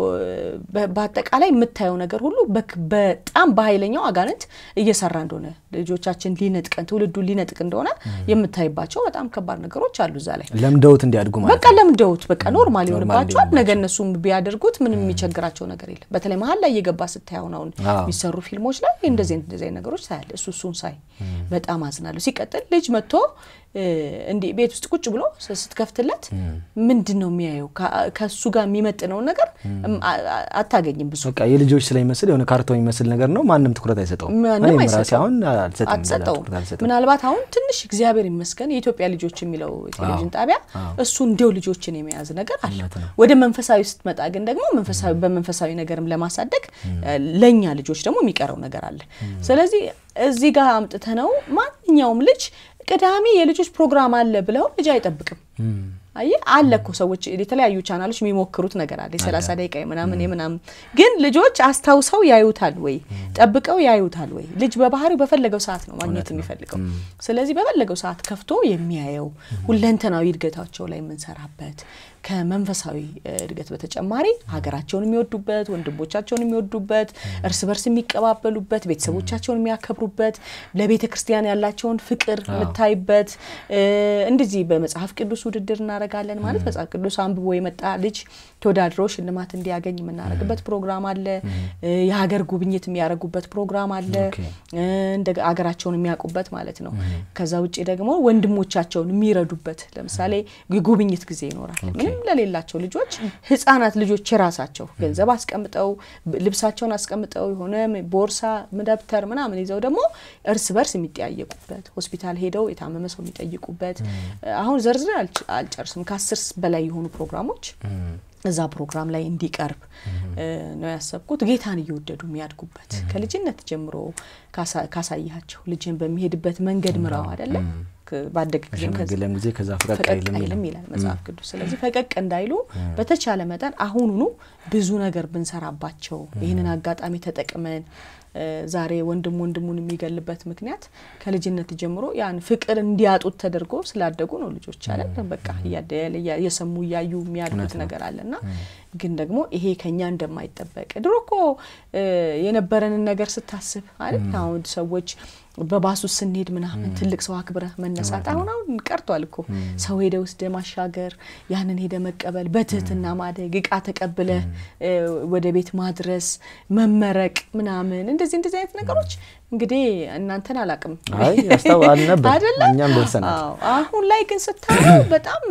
Speaker 2: በአጠቃላይ የምታየው ነገር ሁሉ በጣም በኃይለኛው አጋንንት እየሰራ እንደሆነ ልጆቻችን ሊነጥቀን ትውልዱን ሊነጥቅ እንደሆነ የምታይባቸው በጣም ከባድ ነገሮች አሉ። እዛ ላይ
Speaker 1: ለምደውት እንዲያድጉ ማለት
Speaker 2: በቃ ለምደውት በቃ ኖርማል ይሆንባቸዋል። ነገ እነሱም ቢያደርጉት ምንም የሚቸግራቸው ነገር የለም። በተለይ መሀል ላይ እየገባ ስታየውን አሁን የሚሰሩ ፊልሞች ላይ እንደዚህ እንደዚህ ነገሮች ታያለ። እሱ እሱን ሳይ በጣም አዝናለሁ። ሲቀጥል ልጅ መጥቶ እንዲህ ቤት ውስጥ ቁጭ ብሎ ስትከፍትለት ምንድን ነው የሚያየው? ከእሱ ጋር የሚመጥነውን ነገር አታገኝም። ብዙ
Speaker 1: በቃ የልጆች ስለሚመስል የሆነ ካርቶን የሚመስል ነገር ነው። ማንም ትኩረት አይሰጠውም።
Speaker 2: ማንም
Speaker 1: ራሴ አሁን
Speaker 2: አትሰጠውም። ምናልባት አሁን ትንሽ እግዚአብሔር ይመስገን የኢትዮጵያ ልጆች የሚለው ቴሌቪዥን ጣቢያ እሱ እንዲው ልጆችን የመያዝ ነገር አለ። ወደ መንፈሳዊ ስትመጣ ግን ደግሞ መንፈሳዊ በመንፈሳዊ ነገርም ለማሳደግ ለእኛ ልጆች ደግሞ የሚቀረው ነገር አለ። ስለዚህ እዚህ ጋር አምጥተ ነው ማንኛውም ልጅ ቅዳሜ የልጆች ፕሮግራም አለ ብለው ልጅ አይጠብቅም። አይ አለ እኮ ሰዎች የተለያዩ ቻናሎች የሚሞክሩት ነገር አለ። የሰላሳ ደቂቃ ምናምን የምናምን ግን ልጆች አስታውሰው ያዩታል ወይ ጠብቀው ያዩታል ወይ? ልጅ በባህሪው በፈለገው ሰዓት ነው ማግኘት የሚፈልገው። ስለዚህ በፈለገው ሰዓት ከፍቶ የሚያየው ሁለንተናዊ እድገታቸው ላይ የምንሰራበት ከመንፈሳዊ እድገት በተጨማሪ ሀገራቸውን የሚወዱበት፣ ወንድሞቻቸውን የሚወዱበት፣ እርስ በርስ የሚቀባበሉበት፣ ቤተሰቦቻቸውን የሚያከብሩበት፣ ለቤተ ክርስቲያን ያላቸውን ፍቅር የምታይበት እንደዚህ በመጽሐፍ ቅዱስ ውድድር እናደርጋለን። ማለት መጽሐፍ ቅዱስ አንብቦ የመጣ ልጅ ተወዳድሮ ሽልማት እንዲያገኝ የምናደርግበት ፕሮግራም አለ። የሀገር ጉብኝት የሚያደርጉበት ፕሮግራም አለ። እንደ ሀገራቸውን የሚያውቁበት ማለት ነው። ከዛ ውጭ ደግሞ ወንድሞቻቸውን የሚረዱበት ለምሳሌ የጉብኝት ጊዜ ይኖራል። ምንም ለሌላቸው ልጆች ህጻናት ልጆች የራሳቸው ገንዘብ አስቀምጠው ልብሳቸውን አስቀምጠው የሆነ ቦርሳ፣ ደብተር ምናምን ይዘው ደግሞ እርስ በርስ የሚጠያየቁበት ሆስፒታል ሄደው የታመመ ሰው የሚጠይቁበት አሁን ዘርዝር አልጨርስም ከአስር በላይ የሆኑ ፕሮግራሞች እዛ ፕሮግራም ላይ እንዲቀርብ ነው ያሰብኩት። ጌታን እየወደዱ የሚያድጉበት ከልጅነት ጀምሮ ካሳያቸው ልጅን በሚሄድበት መንገድ ምራው አይደለም ባደገ
Speaker 1: ጊዜም ጊዜ ከዛ ፈቀቅ
Speaker 2: አይልም ይላል መጽሐፍ ቅዱስ። ስለዚህ ፈቀቅ እንዳይሉ በተቻለ መጠን አሁኑኑ ብዙ ነገር ብንሰራባቸው ይህንን አጋጣሚ ተጠቅመን ዛሬ ወንድም ወንድሙን የሚገልበት ምክንያት ከልጅነት ጀምሮ ያን ፍቅር እንዲያጡት ተደርጎ ስላደጉ ነው። ልጆች አለ በቃ እየሰሙ እያዩ የሚያድጉት ነገር አለና ግን ደግሞ ይሄ ከኛ እንደማይጠበቅ ድሮ እኮ የነበረንን ነገር ስታስብ አይደል አሁን ሰዎች በባሱ ስንሄድ ምናምን ትልቅ ሰው አክብረህ መነሳት አሁን አሁን ቀርቷል እኮ ሰው ሄደ ውስደ ማሻገር ያንን ሄደ መቀበል በትህትና ማደግ እቃ ተቀብለ ወደ ቤት ማድረስ መመረቅ ምናምን እንደዚህ እንደዚህ አይነት ነገሮች እንግዲህ እናንተን አላቅም
Speaker 1: አይደለም እኛም ደርሰናል።
Speaker 2: አሁን ላይ ግን ስታየው በጣም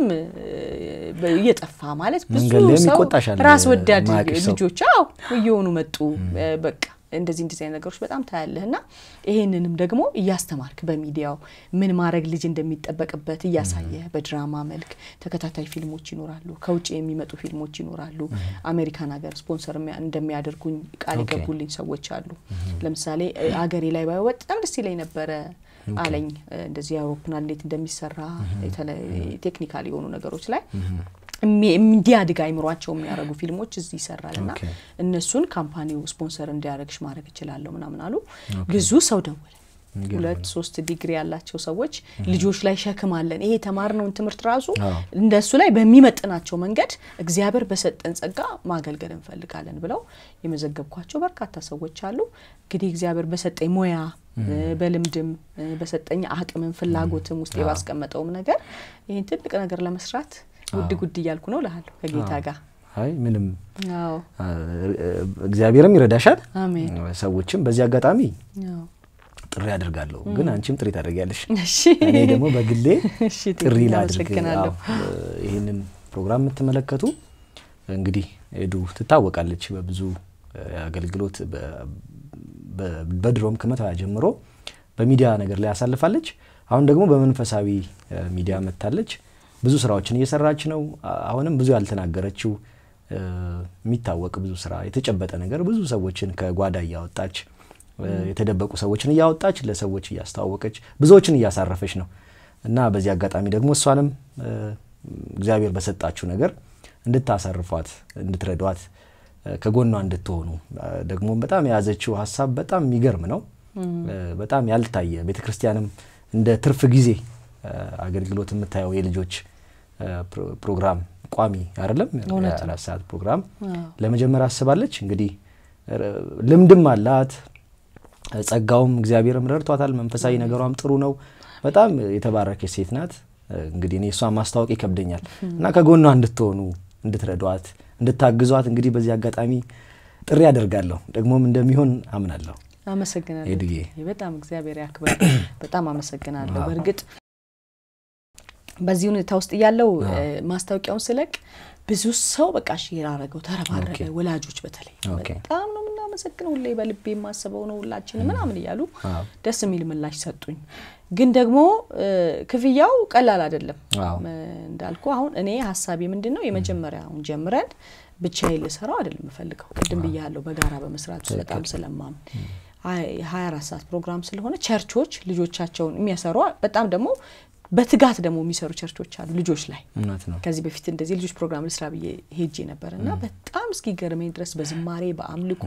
Speaker 2: እየጠፋ ማለት ብዙ ሰው ራስ ወዳድ ልጆች አዎ እየሆኑ መጡ በቃ እንደዚህ እንደዚህ አይነት ነገሮች በጣም ታያለህ እና ይሄንንም ደግሞ እያስተማርክ በሚዲያው ምን ማድረግ ልጅ እንደሚጠበቅበት እያሳየ በድራማ መልክ ተከታታይ ፊልሞች ይኖራሉ። ከውጭ የሚመጡ ፊልሞች ይኖራሉ። አሜሪካን ሀገር ስፖንሰር እንደሚያደርጉኝ ቃል የገቡልኝ ሰዎች አሉ። ለምሳሌ አገሬ ላይ ባየው በጣም ደስ ይለኝ ነበረ አለኝ። እንደዚህ አውሮፕላን እንዴት እንደሚሰራ ቴክኒካል የሆኑ ነገሮች ላይ እንዲያድግ አይምሯቸው የሚያደርጉ ፊልሞች እዚህ ይሰራል እና እነሱን ካምፓኒው ስፖንሰር እንዲያደርግሽ ማድረግ እችላለሁ ምናምን አሉ። ብዙ ሰው ደወለ። ሁለት ሶስት ዲግሪ ያላቸው ሰዎች ልጆች ላይ ሸክም አለን፣ ይሄ የተማርነውን ትምህርት ራሱ እንደሱ ላይ በሚመጥናቸው መንገድ እግዚአብሔር በሰጠን ጸጋ ማገልገል እንፈልጋለን ብለው የመዘገብኳቸው በርካታ ሰዎች አሉ። እንግዲህ እግዚአብሔር በሰጠኝ ሙያ በልምድም በሰጠኝ አቅምም ፍላጎትም ውስጥ ባስቀመጠውም ነገር ይህን ትልቅ ነገር ለመስራት ጉድ ጉድ እያልኩ ነው እልሃለሁ ከጌታ ጋር።
Speaker 1: አይ ምንም እግዚአብሔርም ይረዳሻል።
Speaker 2: አሜን።
Speaker 1: ሰዎችም በዚህ አጋጣሚ ጥሪ አድርጋለሁ፣ ግን አንቺም ጥሪ ታደርጊያለሽ። እኔ ደግሞ በግሌ ጥሪ ላድርግ። ይህንን ፕሮግራም የምትመለከቱ እንግዲህ ኤዱ ትታወቃለች በብዙ አገልግሎት በድሮም ከመተያ ጀምሮ በሚዲያ ነገር ላይ ያሳልፋለች። አሁን ደግሞ በመንፈሳዊ ሚዲያ መጥታለች። ብዙ ስራዎችን እየሰራች ነው። አሁንም ብዙ ያልተናገረችው የሚታወቅ ብዙ ስራ የተጨበጠ ነገር ብዙ ሰዎችን ከጓዳ እያወጣች የተደበቁ ሰዎችን እያወጣች ለሰዎች እያስተዋወቀች ብዙዎችን እያሳረፈች ነው እና በዚህ አጋጣሚ ደግሞ እሷንም እግዚአብሔር በሰጣችሁ ነገር እንድታሳርፏት፣ እንድትረዷት፣ ከጎኗ እንድትሆኑ ደግሞ በጣም የያዘችው ሀሳብ በጣም የሚገርም ነው። በጣም ያልታየ ቤተ ክርስቲያንም እንደ ትርፍ ጊዜ አገልግሎት የምታየው የልጆች ፕሮግራም ቋሚ አይደለም፣ የአራት ሰዓት ፕሮግራም ለመጀመር አስባለች። እንግዲህ ልምድም አላት፣ ጸጋውም እግዚአብሔርም ረድቷታል። መንፈሳዊ ነገሯም ጥሩ ነው። በጣም የተባረከች ሴት ናት። እንግዲህ እኔ እሷን ማስታወቅ ይከብደኛል እና ከጎኗ እንድትሆኑ እንድትረዷት፣ እንድታግዟት እንግዲህ በዚህ አጋጣሚ ጥሪ አደርጋለሁ። ደግሞም እንደሚሆን አምናለሁ።
Speaker 2: አመሰግናለሁ። በጣም እግዚአብሔር ያክበር። በጣም አመሰግናለሁ። በእርግጥ በዚህ ሁኔታ ውስጥ እያለው ማስታወቂያውን ስለቅ ብዙ ሰው በቃ ሼር አረገው፣ ተረባረበ። ወላጆች በተለይ በጣም ነው የምናመሰግነው፣ ሁሌ በልቤ የማስበው ነው ሁላችን ምናምን እያሉ ደስ የሚል ምላሽ ሰጡኝ። ግን ደግሞ ክፍያው ቀላል አይደለም እንዳልኩ። አሁን እኔ ሀሳቤ ምንድን ነው የመጀመሪያውን ጀምረን ብቻዬን ልሰራው አይደለም የምፈልገው። ቅድም ብያለሁ በጋራ በመስራት በጣም ስለማምን ሀያ አራት ሰዓት ፕሮግራም ስለሆነ ቸርቾች ልጆቻቸውን የሚያሰሩ በጣም ደግሞ በትጋት ደግሞ የሚሰሩ ቸርቾች አሉ ልጆች ላይ። ከዚህ በፊት እንደዚህ ልጆች ፕሮግራም ልስራ ብዬ ሄጄ ነበር እና በጣም እስኪገርመኝ ድረስ በዝማሬ በአምልኮ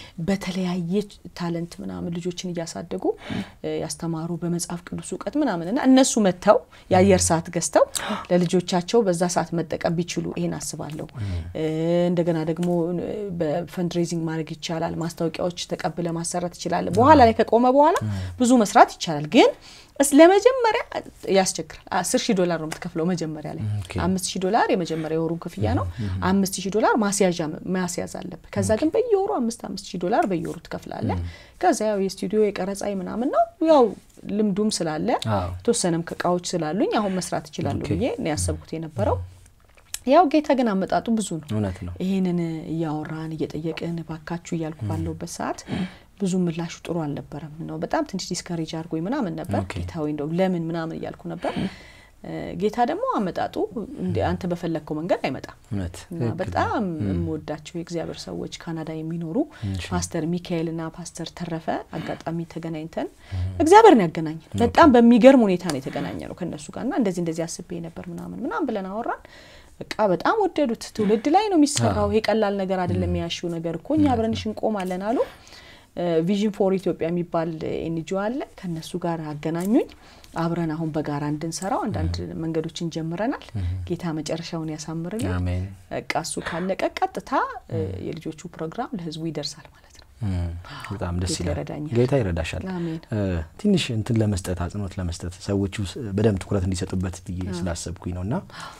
Speaker 2: በተለያየ ታለንት ምናምን ልጆችን እያሳደጉ ያስተማሩ በመጽሐፍ ቅዱስ እውቀት ምናምን እና እነሱ መጥተው የአየር ሰዓት ገዝተው ለልጆቻቸው በዛ ሰዓት መጠቀም ቢችሉ ይሄን አስባለሁ። እንደገና ደግሞ በፈንድሬዚንግ ማድረግ ይቻላል። ማስታወቂያዎች ተቀብለ ማሰራት ይችላል። በኋላ ላይ ከቆመ በኋላ ብዙ መስራት ይቻላል ግን ለመጀመሪያ ያስቸግራል። አስር ሺህ ዶላር ነው የምትከፍለው መጀመሪያ ላይ አምስት ሺህ ዶላር የመጀመሪያ የወሩን ክፍያ ነው። አምስት ሺህ ዶላር ማስያዣ ማስያዝ አለብህ። ከዛ ግን በየወሩ አምስት አምስት ሺህ ዶላር በየወሩ ትከፍላለህ። ከዛ ያው የስቱዲዮ የቀረጻ ምናምን ነው ያው ልምዱም ስላለ የተወሰነም እቃዎች ስላሉኝ አሁን መስራት እችላለሁ ብዬ ነው ያሰብኩት የነበረው። ያው ጌታ ግን አመጣጡ ብዙ ነው።
Speaker 1: እውነት ነው።
Speaker 2: ይህንን እያወራን እየጠየቅን ባካችሁ እያልኩ ባለሁበት ሰዓት ብዙ ምላሹ ጥሩ አልነበረም ነው። በጣም ትንሽ ዲስከሬጅ አድርጎኝ ምናምን ነበር። ጌታ ወይ እንደው ለምን ምናምን እያልኩ ነበር። ጌታ ደግሞ አመጣጡ አንተ በፈለግከው መንገድ አይመጣም። እና በጣም የምወዳቸው የእግዚአብሔር ሰዎች ካናዳ የሚኖሩ ፓስተር ሚካኤልና ፓስተር ተረፈ አጋጣሚ ተገናኝተን እግዚአብሔር ነው ያገናኘን። በጣም በሚገርም ሁኔታ ነው የተገናኘ ነው ከእነሱ ጋር እና እንደዚህ እንደዚህ አስቤ ነበር ምናምን ምናምን ብለን አወራን። በቃ በጣም ወደዱት። ትውልድ ላይ ነው የሚሰራው። ይሄ ቀላል ነገር አይደለም። ያሽው ነገር እኮ እኛ አብረንሽ እንቆማለን አሉ። ቪዥን ፎር ኢትዮጵያ የሚባል ኤንጂኦ አለ። ከነሱ ጋር አገናኙኝ። አብረን አሁን በጋራ እንድንሰራው አንዳንድ መንገዶችን ጀምረናል። ጌታ መጨረሻውን ያሳምርልን። በቃ እሱ ካለቀ ቀጥታ የልጆቹ ፕሮግራም ለህዝቡ ይደርሳል ማለት ነው።
Speaker 1: በጣም ደስ ይላል። ጌታ ይረዳሻል። ትንሽ እንትን ለመስጠት አጽንኦት ለመስጠት ሰዎቹ በደንብ ትኩረት እንዲሰጡበት ብዬ ስላሰብኩኝ ነው እና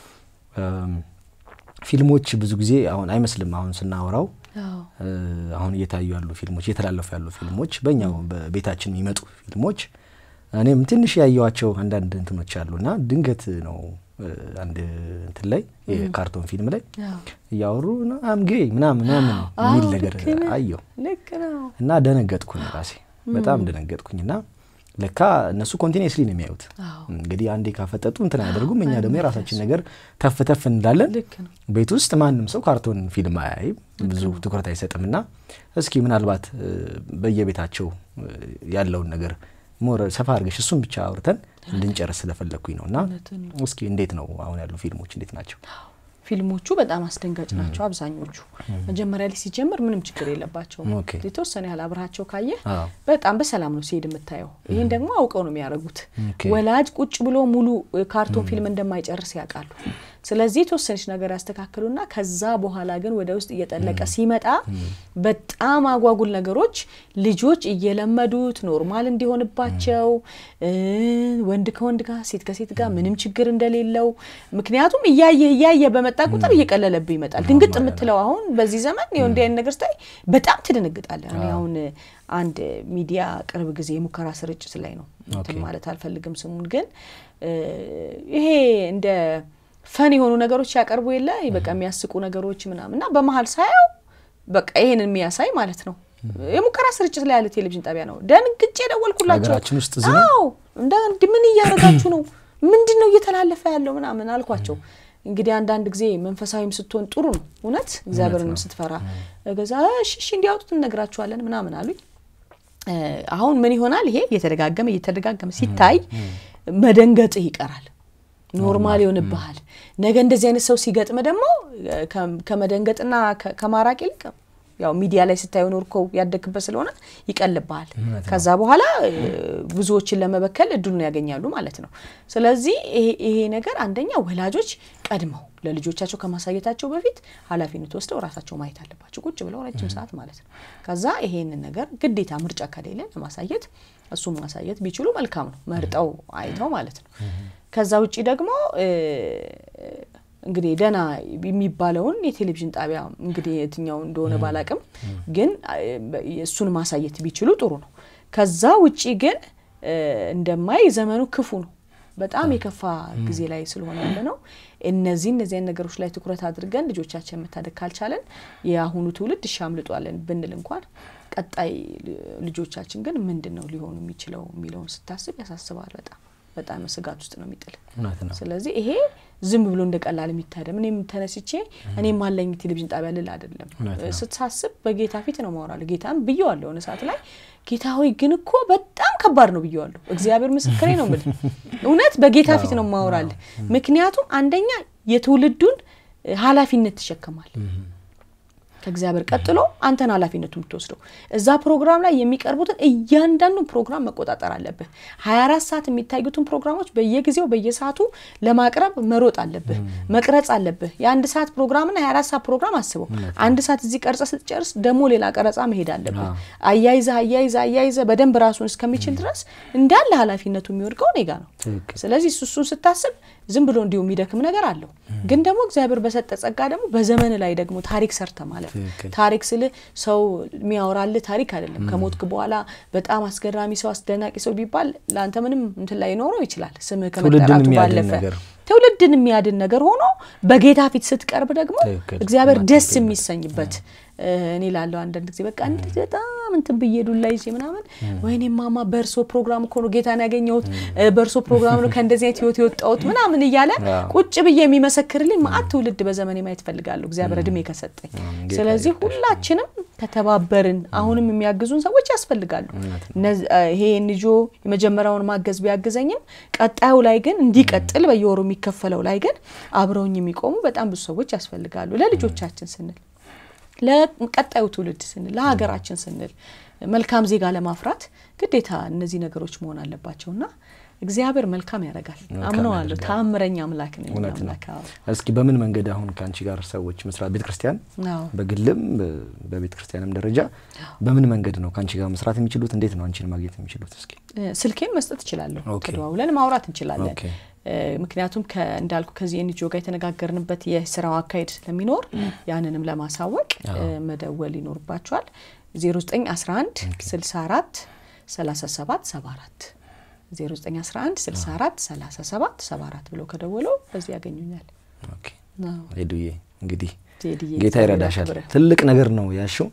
Speaker 1: ፊልሞች ብዙ ጊዜ አሁን አይመስልም አሁን ስናወራው አሁን እየታዩ ያሉ ፊልሞች እየተላለፉ ያሉ ፊልሞች በእኛው በቤታችን የሚመጡ ፊልሞች እኔም ትንሽ ያየዋቸው አንዳንድ እንትኖች አሉ እና ድንገት ነው አንድ እንትን ላይ የካርቶን ፊልም ላይ እያወሩ አምጌ ምናምን ምናምን የሚል ነገር አየው እና ደነገጥኩኝ ራሴ በጣም ደነገጥኩኝ እና ለካ እነሱ ኮንቲኒስሊ ነው የሚያዩት። እንግዲህ አንዴ ካፈጠጡ እንትን አያደርጉም። እኛ ደግሞ የራሳችን ነገር ተፍ ተፍ እንላለን። ቤት ውስጥ ማንም ሰው ካርቶን ፊልም አያይም፣ ብዙ ትኩረት አይሰጥም። እና እስኪ ምናልባት በየቤታቸው ያለውን ነገር ሞር ሰፋ አድርገሽ እሱን ብቻ አውርተን እንድንጨርስ ስለፈለግኩኝ ነው እና እስኪ እንዴት ነው አሁን ያሉ ፊልሞች እንዴት ናቸው?
Speaker 2: ፊልሞቹ በጣም አስደንጋጭ ናቸው። አብዛኞቹ መጀመሪያ ላይ ሲጀምር ምንም ችግር የለባቸውም። የተወሰነ ያህል አብረሃቸው ካየ በጣም በሰላም ነው ሲሄድ የምታየው። ይህን ደግሞ አውቀው ነው የሚያደርጉት። ወላጅ ቁጭ ብሎ ሙሉ ካርቶን ፊልም እንደማይጨርስ ያውቃሉ። ስለዚህ የተወሰነች ነገር ያስተካክሉና ከዛ በኋላ ግን ወደ ውስጥ እየጠለቀ ሲመጣ በጣም አጓጉል ነገሮች ልጆች እየለመዱት ኖርማል እንዲሆንባቸው ወንድ ከወንድ ጋር ሴት ከሴት ጋር ምንም ችግር እንደሌለው ምክንያቱም እያየ እያየ በመጣ ቁጥር እየቀለለብህ ይመጣል። ድንግጥ የምትለው አሁን በዚህ ዘመን እንዲህ አይነት ነገር ስታይ በጣም ትደነግጣለህ። እኔ አሁን አንድ ሚዲያ ቅርብ ጊዜ የሙከራ ስርጭት ላይ ነው እንትን ማለት አልፈልግም ስሙን ግን ይሄ እንደ ፈን የሆኑ ነገሮች ያቀርቡ የለ በቃ የሚያስቁ ነገሮች ምናምን እና በመሀል ሳየው በቃ ይሄንን የሚያሳይ ማለት ነው የሙከራ ስርጭት ላይ ያለ ቴሌቪዥን ጣቢያ ነው። ደንግጬ ደወልኩላቸው።
Speaker 1: ሀገራችን ውስጥ እዚህ ነው።
Speaker 2: አዎ እንደ ምን እያደረጋችሁ ነው? ምንድን ነው እየተላለፈ ያለው ምናምን አልኳቸው። እንግዲህ አንዳንድ ጊዜ መንፈሳዊም ስትሆን ጥሩ ነው እውነት እግዚአብሔርንም ስትፈራ ገዛ እሺ እንዲያወጡት እነግራችኋለን ምናምን አሉኝ። አሁን ምን ይሆናል ይሄ እየተደጋገመ እየተደጋገመ ሲታይ መደንገጥህ ይቀራል። ኖርማል ይሆንብሃል። ነገ እንደዚህ አይነት ሰው ሲገጥም ደግሞ ከመደንገጥና ከማራቅ ይልቅ ያው ሚዲያ ላይ ስታየው ኖርከው ያደግበት ስለሆነ ይቀልብሃል። ከዛ በኋላ ብዙዎችን ለመበከል እድሉን ያገኛሉ ማለት ነው። ስለዚህ ይሄ ነገር አንደኛ ወላጆች ቀድመው ለልጆቻቸው ከማሳየታቸው በፊት ኃላፊነት ወስደው ራሳቸው ማየት አለባቸው፣ ቁጭ ብለው ረጅም ሰዓት ማለት ነው። ከዛ ይሄንን ነገር ግዴታ ምርጫ ከሌለ ለማሳየት እሱም ማሳየት ቢችሉ መልካም ነው፣ መርጠው አይተው ማለት ነው። ከዛ ውጭ ደግሞ እንግዲህ ደህና የሚባለውን የቴሌቪዥን ጣቢያ እንግዲህ የትኛው እንደሆነ ባላቅም ግን እሱን ማሳየት ቢችሉ ጥሩ ነው። ከዛ ውጪ ግን እንደማይ ዘመኑ ክፉ ነው። በጣም የከፋ ጊዜ ላይ ስለሆነ ያለ ነው። እነዚህ እነዚያን ነገሮች ላይ ትኩረት አድርገን ልጆቻችን መታደግ ካልቻለን የአሁኑ ትውልድ እሻምልጧለን ብንል እንኳን ቀጣይ ልጆቻችን ግን ምንድን ነው ሊሆኑ የሚችለው የሚለውን ስታስብ ያሳስባል። በጣም በጣም ስጋት ውስጥ ነው የሚጥል። ስለዚህ ይሄ ዝም ብሎ እንደ ቀላል የሚታደም እኔም ተነስቼ እኔም አለኝ ቴሌቪዥን ጣቢያ ልል አይደለም። ስትሳስብ በጌታ ፊት ነው ማወራለሁ። ጌታም ብየዋለሁ የሆነ ሰዓት ላይ ጌታ ሆይ ግን እኮ በጣም ከባድ ነው ብየዋለሁ። እግዚአብሔር ምስክሬ ነው የምልህ እውነት በጌታ ፊት ነው ማወራልህ። ምክንያቱም አንደኛ የትውልዱን ኃላፊነት ትሸከማል። ከእግዚአብሔር ቀጥሎ አንተን ኃላፊነቱ የምትወስደው እዛ ፕሮግራም ላይ የሚቀርቡትን እያንዳንዱን ፕሮግራም መቆጣጠር አለብህ። 24 ሰዓት የሚታዩትን ፕሮግራሞች በየጊዜው በየሰዓቱ ለማቅረብ መሮጥ አለብህ፣ መቅረጽ አለብህ። የአንድ ሰዓት ፕሮግራምና የ24 ሰዓት ፕሮግራም አስበው። አንድ ሰዓት እዚህ ቀርጸ ስትጨርስ ደግሞ ሌላ ቀረጻ መሄድ አለብህ። አያይዘ አያይዘ አያይዘ በደንብ ራሱን እስከሚችል ድረስ እንዳለ ኃላፊነቱ የሚወድቀው እኔ ጋ ነው። ስለዚህ እሱን ስታስብ ዝም ብሎ እንዲሁ የሚደክም ነገር አለው። ግን ደግሞ እግዚአብሔር በሰጠ ጸጋ ደግሞ በዘመን ላይ ደግሞ ታሪክ ሰርተ ማለት ታሪክ ስል ሰው የሚያወራልህ ታሪክ አይደለም። ከሞትክ በኋላ በጣም አስገራሚ ሰው አስደናቂ ሰው ቢባል ለአንተ ምንም እንትን ላይ ይኖረው ይችላል። ስምህ ከመጠራቱ ባለፈ ትውልድን የሚያድን ነገር ሆኖ በጌታ ፊት ስትቀርብ ደግሞ እግዚአብሔር ደስ የሚሰኝበት እኔ ላለው አንዳንድ ጊዜ በቃ እንደዚህ በጣም እንትን ብዬ ዱላ ይዤ ምናምን ወይኔ ማማ በእርሶ ፕሮግራም እኮ ነው ጌታን ያገኘሁት፣ በእርሶ ፕሮግራም ነው ከእንደዚህ አይነት ህይወት የወጣሁት ምናምን እያለ ቁጭ ብዬ የሚመሰክርልኝ ማአት ትውልድ በዘመኔ ማየት ፈልጋለሁ እግዚአብሔር እድሜ ከሰጠኝ። ስለዚህ ሁላችንም ከተባበርን አሁንም የሚያግዙን ሰዎች ያስፈልጋሉ። ይሄ ንጆ የመጀመሪያውን ማገዝ ቢያግዘኝም ቀጣዩ ላይ ግን እንዲቀጥል በየወሩ የሚከፈለው ላይ ግን አብረውኝ የሚቆሙ በጣም ብዙ ሰዎች ያስፈልጋሉ ለልጆቻችን ስንል ለቀጣዩ ትውልድ ስንል ለሀገራችን ስንል መልካም ዜጋ ለማፍራት ግዴታ እነዚህ ነገሮች መሆን አለባቸውና እግዚአብሔር መልካም ያደርጋል። አምነዋለሁ። ተአምረኛ አምላክ ነው። አምላክ
Speaker 1: እስኪ በምን መንገድ አሁን ከአንቺ ጋር ሰዎች መስራት ቤተ ክርስቲያን በግልም በቤተ ክርስቲያንም ደረጃ በምን መንገድ ነው ከአንቺ ጋር መስራት የሚችሉት? እንዴት ነው አንቺን ማግኘት የሚችሉት? እስኪ
Speaker 2: ስልኬን መስጠት እችላለሁ። ተደዋውለን ማውራት እንችላለን። ምክንያቱም እንዳልኩ ከዚህ ኤንጂኦ ጋር የተነጋገርንበት የስራው አካሄድ ስለሚኖር ያንንም ለማሳወቅ መደወል ይኖርባቸዋል። 0911 64 37 74 0911 64 37 74 ብለው ከደወሉ በዚህ ያገኙኛል።
Speaker 1: ሄዱዬ እንግዲህ ጌታ ይረዳሻል። ትልቅ ነገር ነው ያልሽው።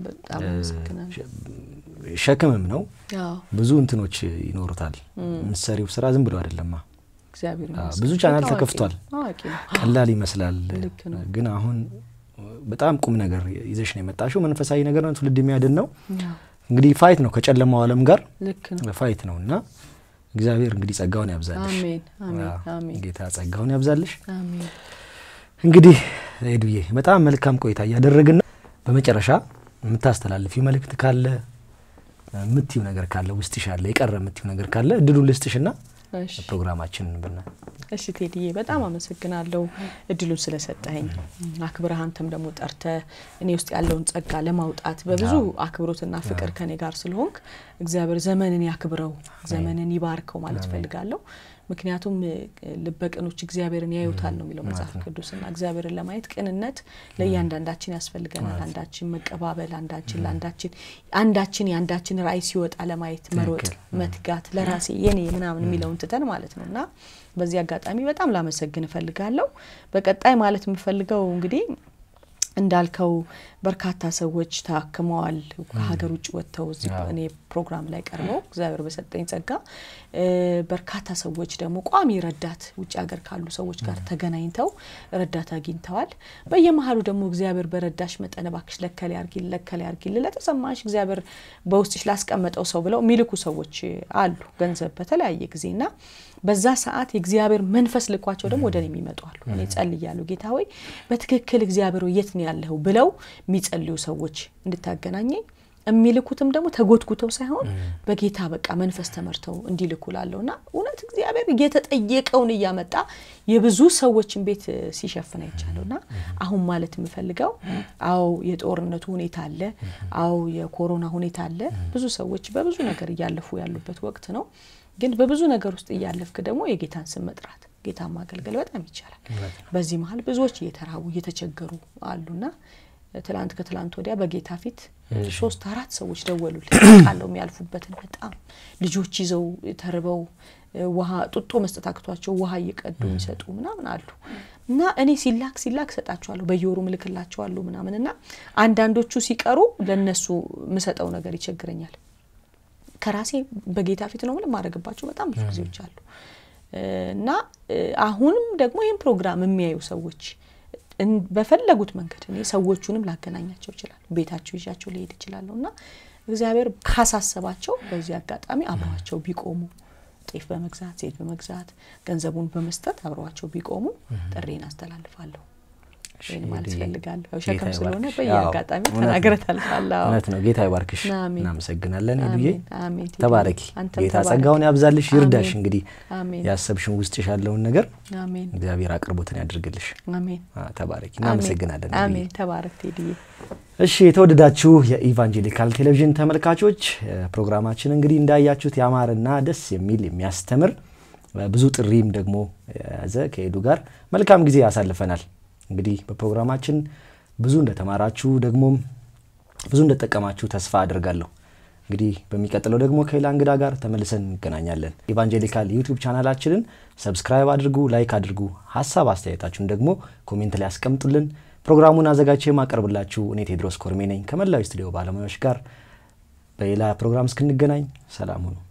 Speaker 1: ሸክምም ነው። ብዙ እንትኖች ይኖሩታል። ምሰሪው ስራ ዝም ብሎ አይደለማ። ብዙ ቻናል ተከፍቷል። ቀላል ይመስላል፣ ግን አሁን በጣም ቁም ነገር ይዘሽ ነው የመጣሽው። መንፈሳዊ ነገር ነው፣ ትውልድ የሚያድን ነው። እንግዲህ ፋይት ነው ከጨለማው ዓለም ጋር ፋይት ነው እና እግዚአብሔር እንግዲህ ጸጋውን ያብዛልሽ። ጌታ ጸጋውን ያብዛልሽ። እንግዲህ ሄዱዬ በጣም መልካም ቆይታ እያደረግን ነው። በመጨረሻ የምታስተላልፊው መልእክት ካለ የምትዩ ነገር ካለ ውስጥሽ አለ የቀረ የምትዩ ነገር ካለ እድሉን ልስጥሽና ፕሮግራማችን ብና
Speaker 2: እሺ ቴዲዬ በጣም አመሰግናለሁ እድሉን ስለሰጠኸኝ። አክብረህ አንተም ደግሞ ጠርተ እኔ ውስጥ ያለውን ጸጋ ለማውጣት በብዙ አክብሮትና ፍቅር ከኔ ጋር ስለሆንክ እግዚአብሔር ዘመንን ያክብረው፣ ዘመንን ይባርከው ማለት ፈልጋለሁ። ምክንያቱም ልበቅኖች እግዚአብሔርን ያዩታል ነው የሚለው መጽሐፍ ቅዱስና እግዚአብሔርን ለማየት ቅንነት ለእያንዳንዳችን ያስፈልገናል። አንዳችን መቀባበል፣ አንዳችን ለአንዳችን አንዳችን የአንዳችን ራዕይ ሲወጣ ለማየት መሮጥ፣ መትጋት ለራሴ የኔ ምናምን የሚለውን ትተን ማለት ነው እና በዚህ አጋጣሚ በጣም ላመሰግን እፈልጋለሁ። በቀጣይ ማለት የምፈልገው እንግዲህ እንዳልከው በርካታ ሰዎች ታክመዋል። ከሀገር ውጭ ወጥተው እዚህ እኔ ፕሮግራም ላይ ቀርበው እግዚአብሔር በሰጠኝ ጸጋ በርካታ ሰዎች ደግሞ ቋሚ ረዳት ውጭ ሀገር ካሉ ሰዎች ጋር ተገናኝተው ረዳት አግኝተዋል። በየመሀሉ ደግሞ እግዚአብሔር በረዳሽ መጠን እባክሽ ለከሌ አርጊል ለከሌ አርጊል ለተሰማሽ እግዚአብሔር በውስጥሽ ላስቀመጠው ሰው ብለው የሚልኩ ሰዎች አሉ ገንዘብ በተለያየ ጊዜና በዛ ሰዓት የእግዚአብሔር መንፈስ ልኳቸው ደግሞ ወደ እኔ የሚመጡ አሉ። እኔ ጸልያለሁ፣ ጌታ ሆይ በትክክል እግዚአብሔር የት ነው ያለኸው ብለው የሚጸልዩ ሰዎች እንድታገናኘኝ የሚልኩትም ደግሞ ተጎትጉተው ሳይሆን በጌታ በቃ መንፈስ ተመርተው እንዲልኩ ላለሁ እና እውነት እግዚአብሔር እየተጠየቀውን እያመጣ የብዙ ሰዎችን ቤት ሲሸፍን አይቻለሁ። እና አሁን ማለት የምፈልገው አዎ የጦርነቱ ሁኔታ አለ፣ አዎ የኮሮና ሁኔታ አለ። ብዙ ሰዎች በብዙ ነገር እያለፉ ያሉበት ወቅት ነው። ግን በብዙ ነገር ውስጥ እያለፍክ ደግሞ የጌታን ስም መጥራት ጌታን ማገልገል በጣም ይቻላል። በዚህ መሀል ብዙዎች እየተራቡ እየተቸገሩ አሉና ትላንት ከትላንት ወዲያ በጌታ ፊት ሶስት አራት ሰዎች ደወሉልኝ ቃለው የሚያልፉበትን በጣም ልጆች ይዘው ተርበው ውሃ ጡጦ መስጠት አቅቷቸው ውሃ እየቀዱ የሚሰጡ ምናምን አሉ እና እኔ ሲላክ ሲላክ ሰጣቸዋለሁ በየወሩ ምልክላቸዋለሁ ምናምን እና አንዳንዶቹ ሲቀሩ ለነሱ ምሰጠው ነገር ይቸግረኛል። ከራሴ በጌታ ፊት ነው ምንም ማድረግባቸው በጣም ብዙ ጊዜዎች አሉ እና አሁንም ደግሞ ይህን ፕሮግራም የሚያዩ ሰዎች በፈለጉት መንገድ እኔ ሰዎቹንም ላገናኛቸው ይችላል፣ ቤታቸው ይዣቸው ሊሄድ ይችላለሁ እና እግዚአብሔር ካሳሰባቸው በዚህ አጋጣሚ አብረዋቸው ቢቆሙ ጤፍ በመግዛት ዘይት በመግዛት ገንዘቡን በመስጠት አብረዋቸው ቢቆሙ ጥሬን አስተላልፋለሁ። ይህን ማለት ፈልጋለሁ። ሸክም ስለሆነ በየአጋጣሚ ተናግረህ ታልፋለህ።
Speaker 1: እውነት ነው። ጌታ ይባርክሽ። እናመሰግናለን ሄዱዬ።
Speaker 2: አሜን።
Speaker 1: ተባረኪ። ጌታ ጸጋውን ያብዛልሽ፣ ይርዳሽ። እንግዲህ ያሰብሽን ውስጥሽ ያለውን ነገር
Speaker 2: አሜን።
Speaker 1: እግዚአብሔር አቅርቦትን ያድርግልሽ።
Speaker 2: አሜን።
Speaker 1: ተባረኪ። እናመሰግናለን።
Speaker 2: አሜን። ተባረክ ቴዲዬ።
Speaker 1: እሺ የተወደዳችሁ የኢቫንጀሊካል ቴሌቪዥን ተመልካቾች ፕሮግራማችን እንግዲህ እንዳያችሁት ያማረና ደስ የሚል የሚያስተምር ብዙ ጥሪም ደግሞ የያዘ ከሄዱ ጋር መልካም ጊዜ ያሳልፈናል። እንግዲህ በፕሮግራማችን ብዙ እንደተማራችሁ ደግሞም ብዙ እንደጠቀማችሁ ተስፋ አድርጋለሁ። እንግዲህ በሚቀጥለው ደግሞ ከሌላ እንግዳ ጋር ተመልሰን እንገናኛለን። ኢቫንጀሊካል ዩቲዩብ ቻናላችንን ሰብስክራይብ አድርጉ፣ ላይክ አድርጉ። ሀሳብ አስተያየታችሁን ደግሞ ኮሜንት ላይ ያስቀምጡልን። ፕሮግራሙን አዘጋጅቼ የማቀርብላችሁ እኔ ቴድሮስ ኮርሜ ነኝ ከመላው ስቱዲዮ ባለሙያዎች ጋር በሌላ ፕሮግራም እስክንገናኝ ሰላም ሁኑ።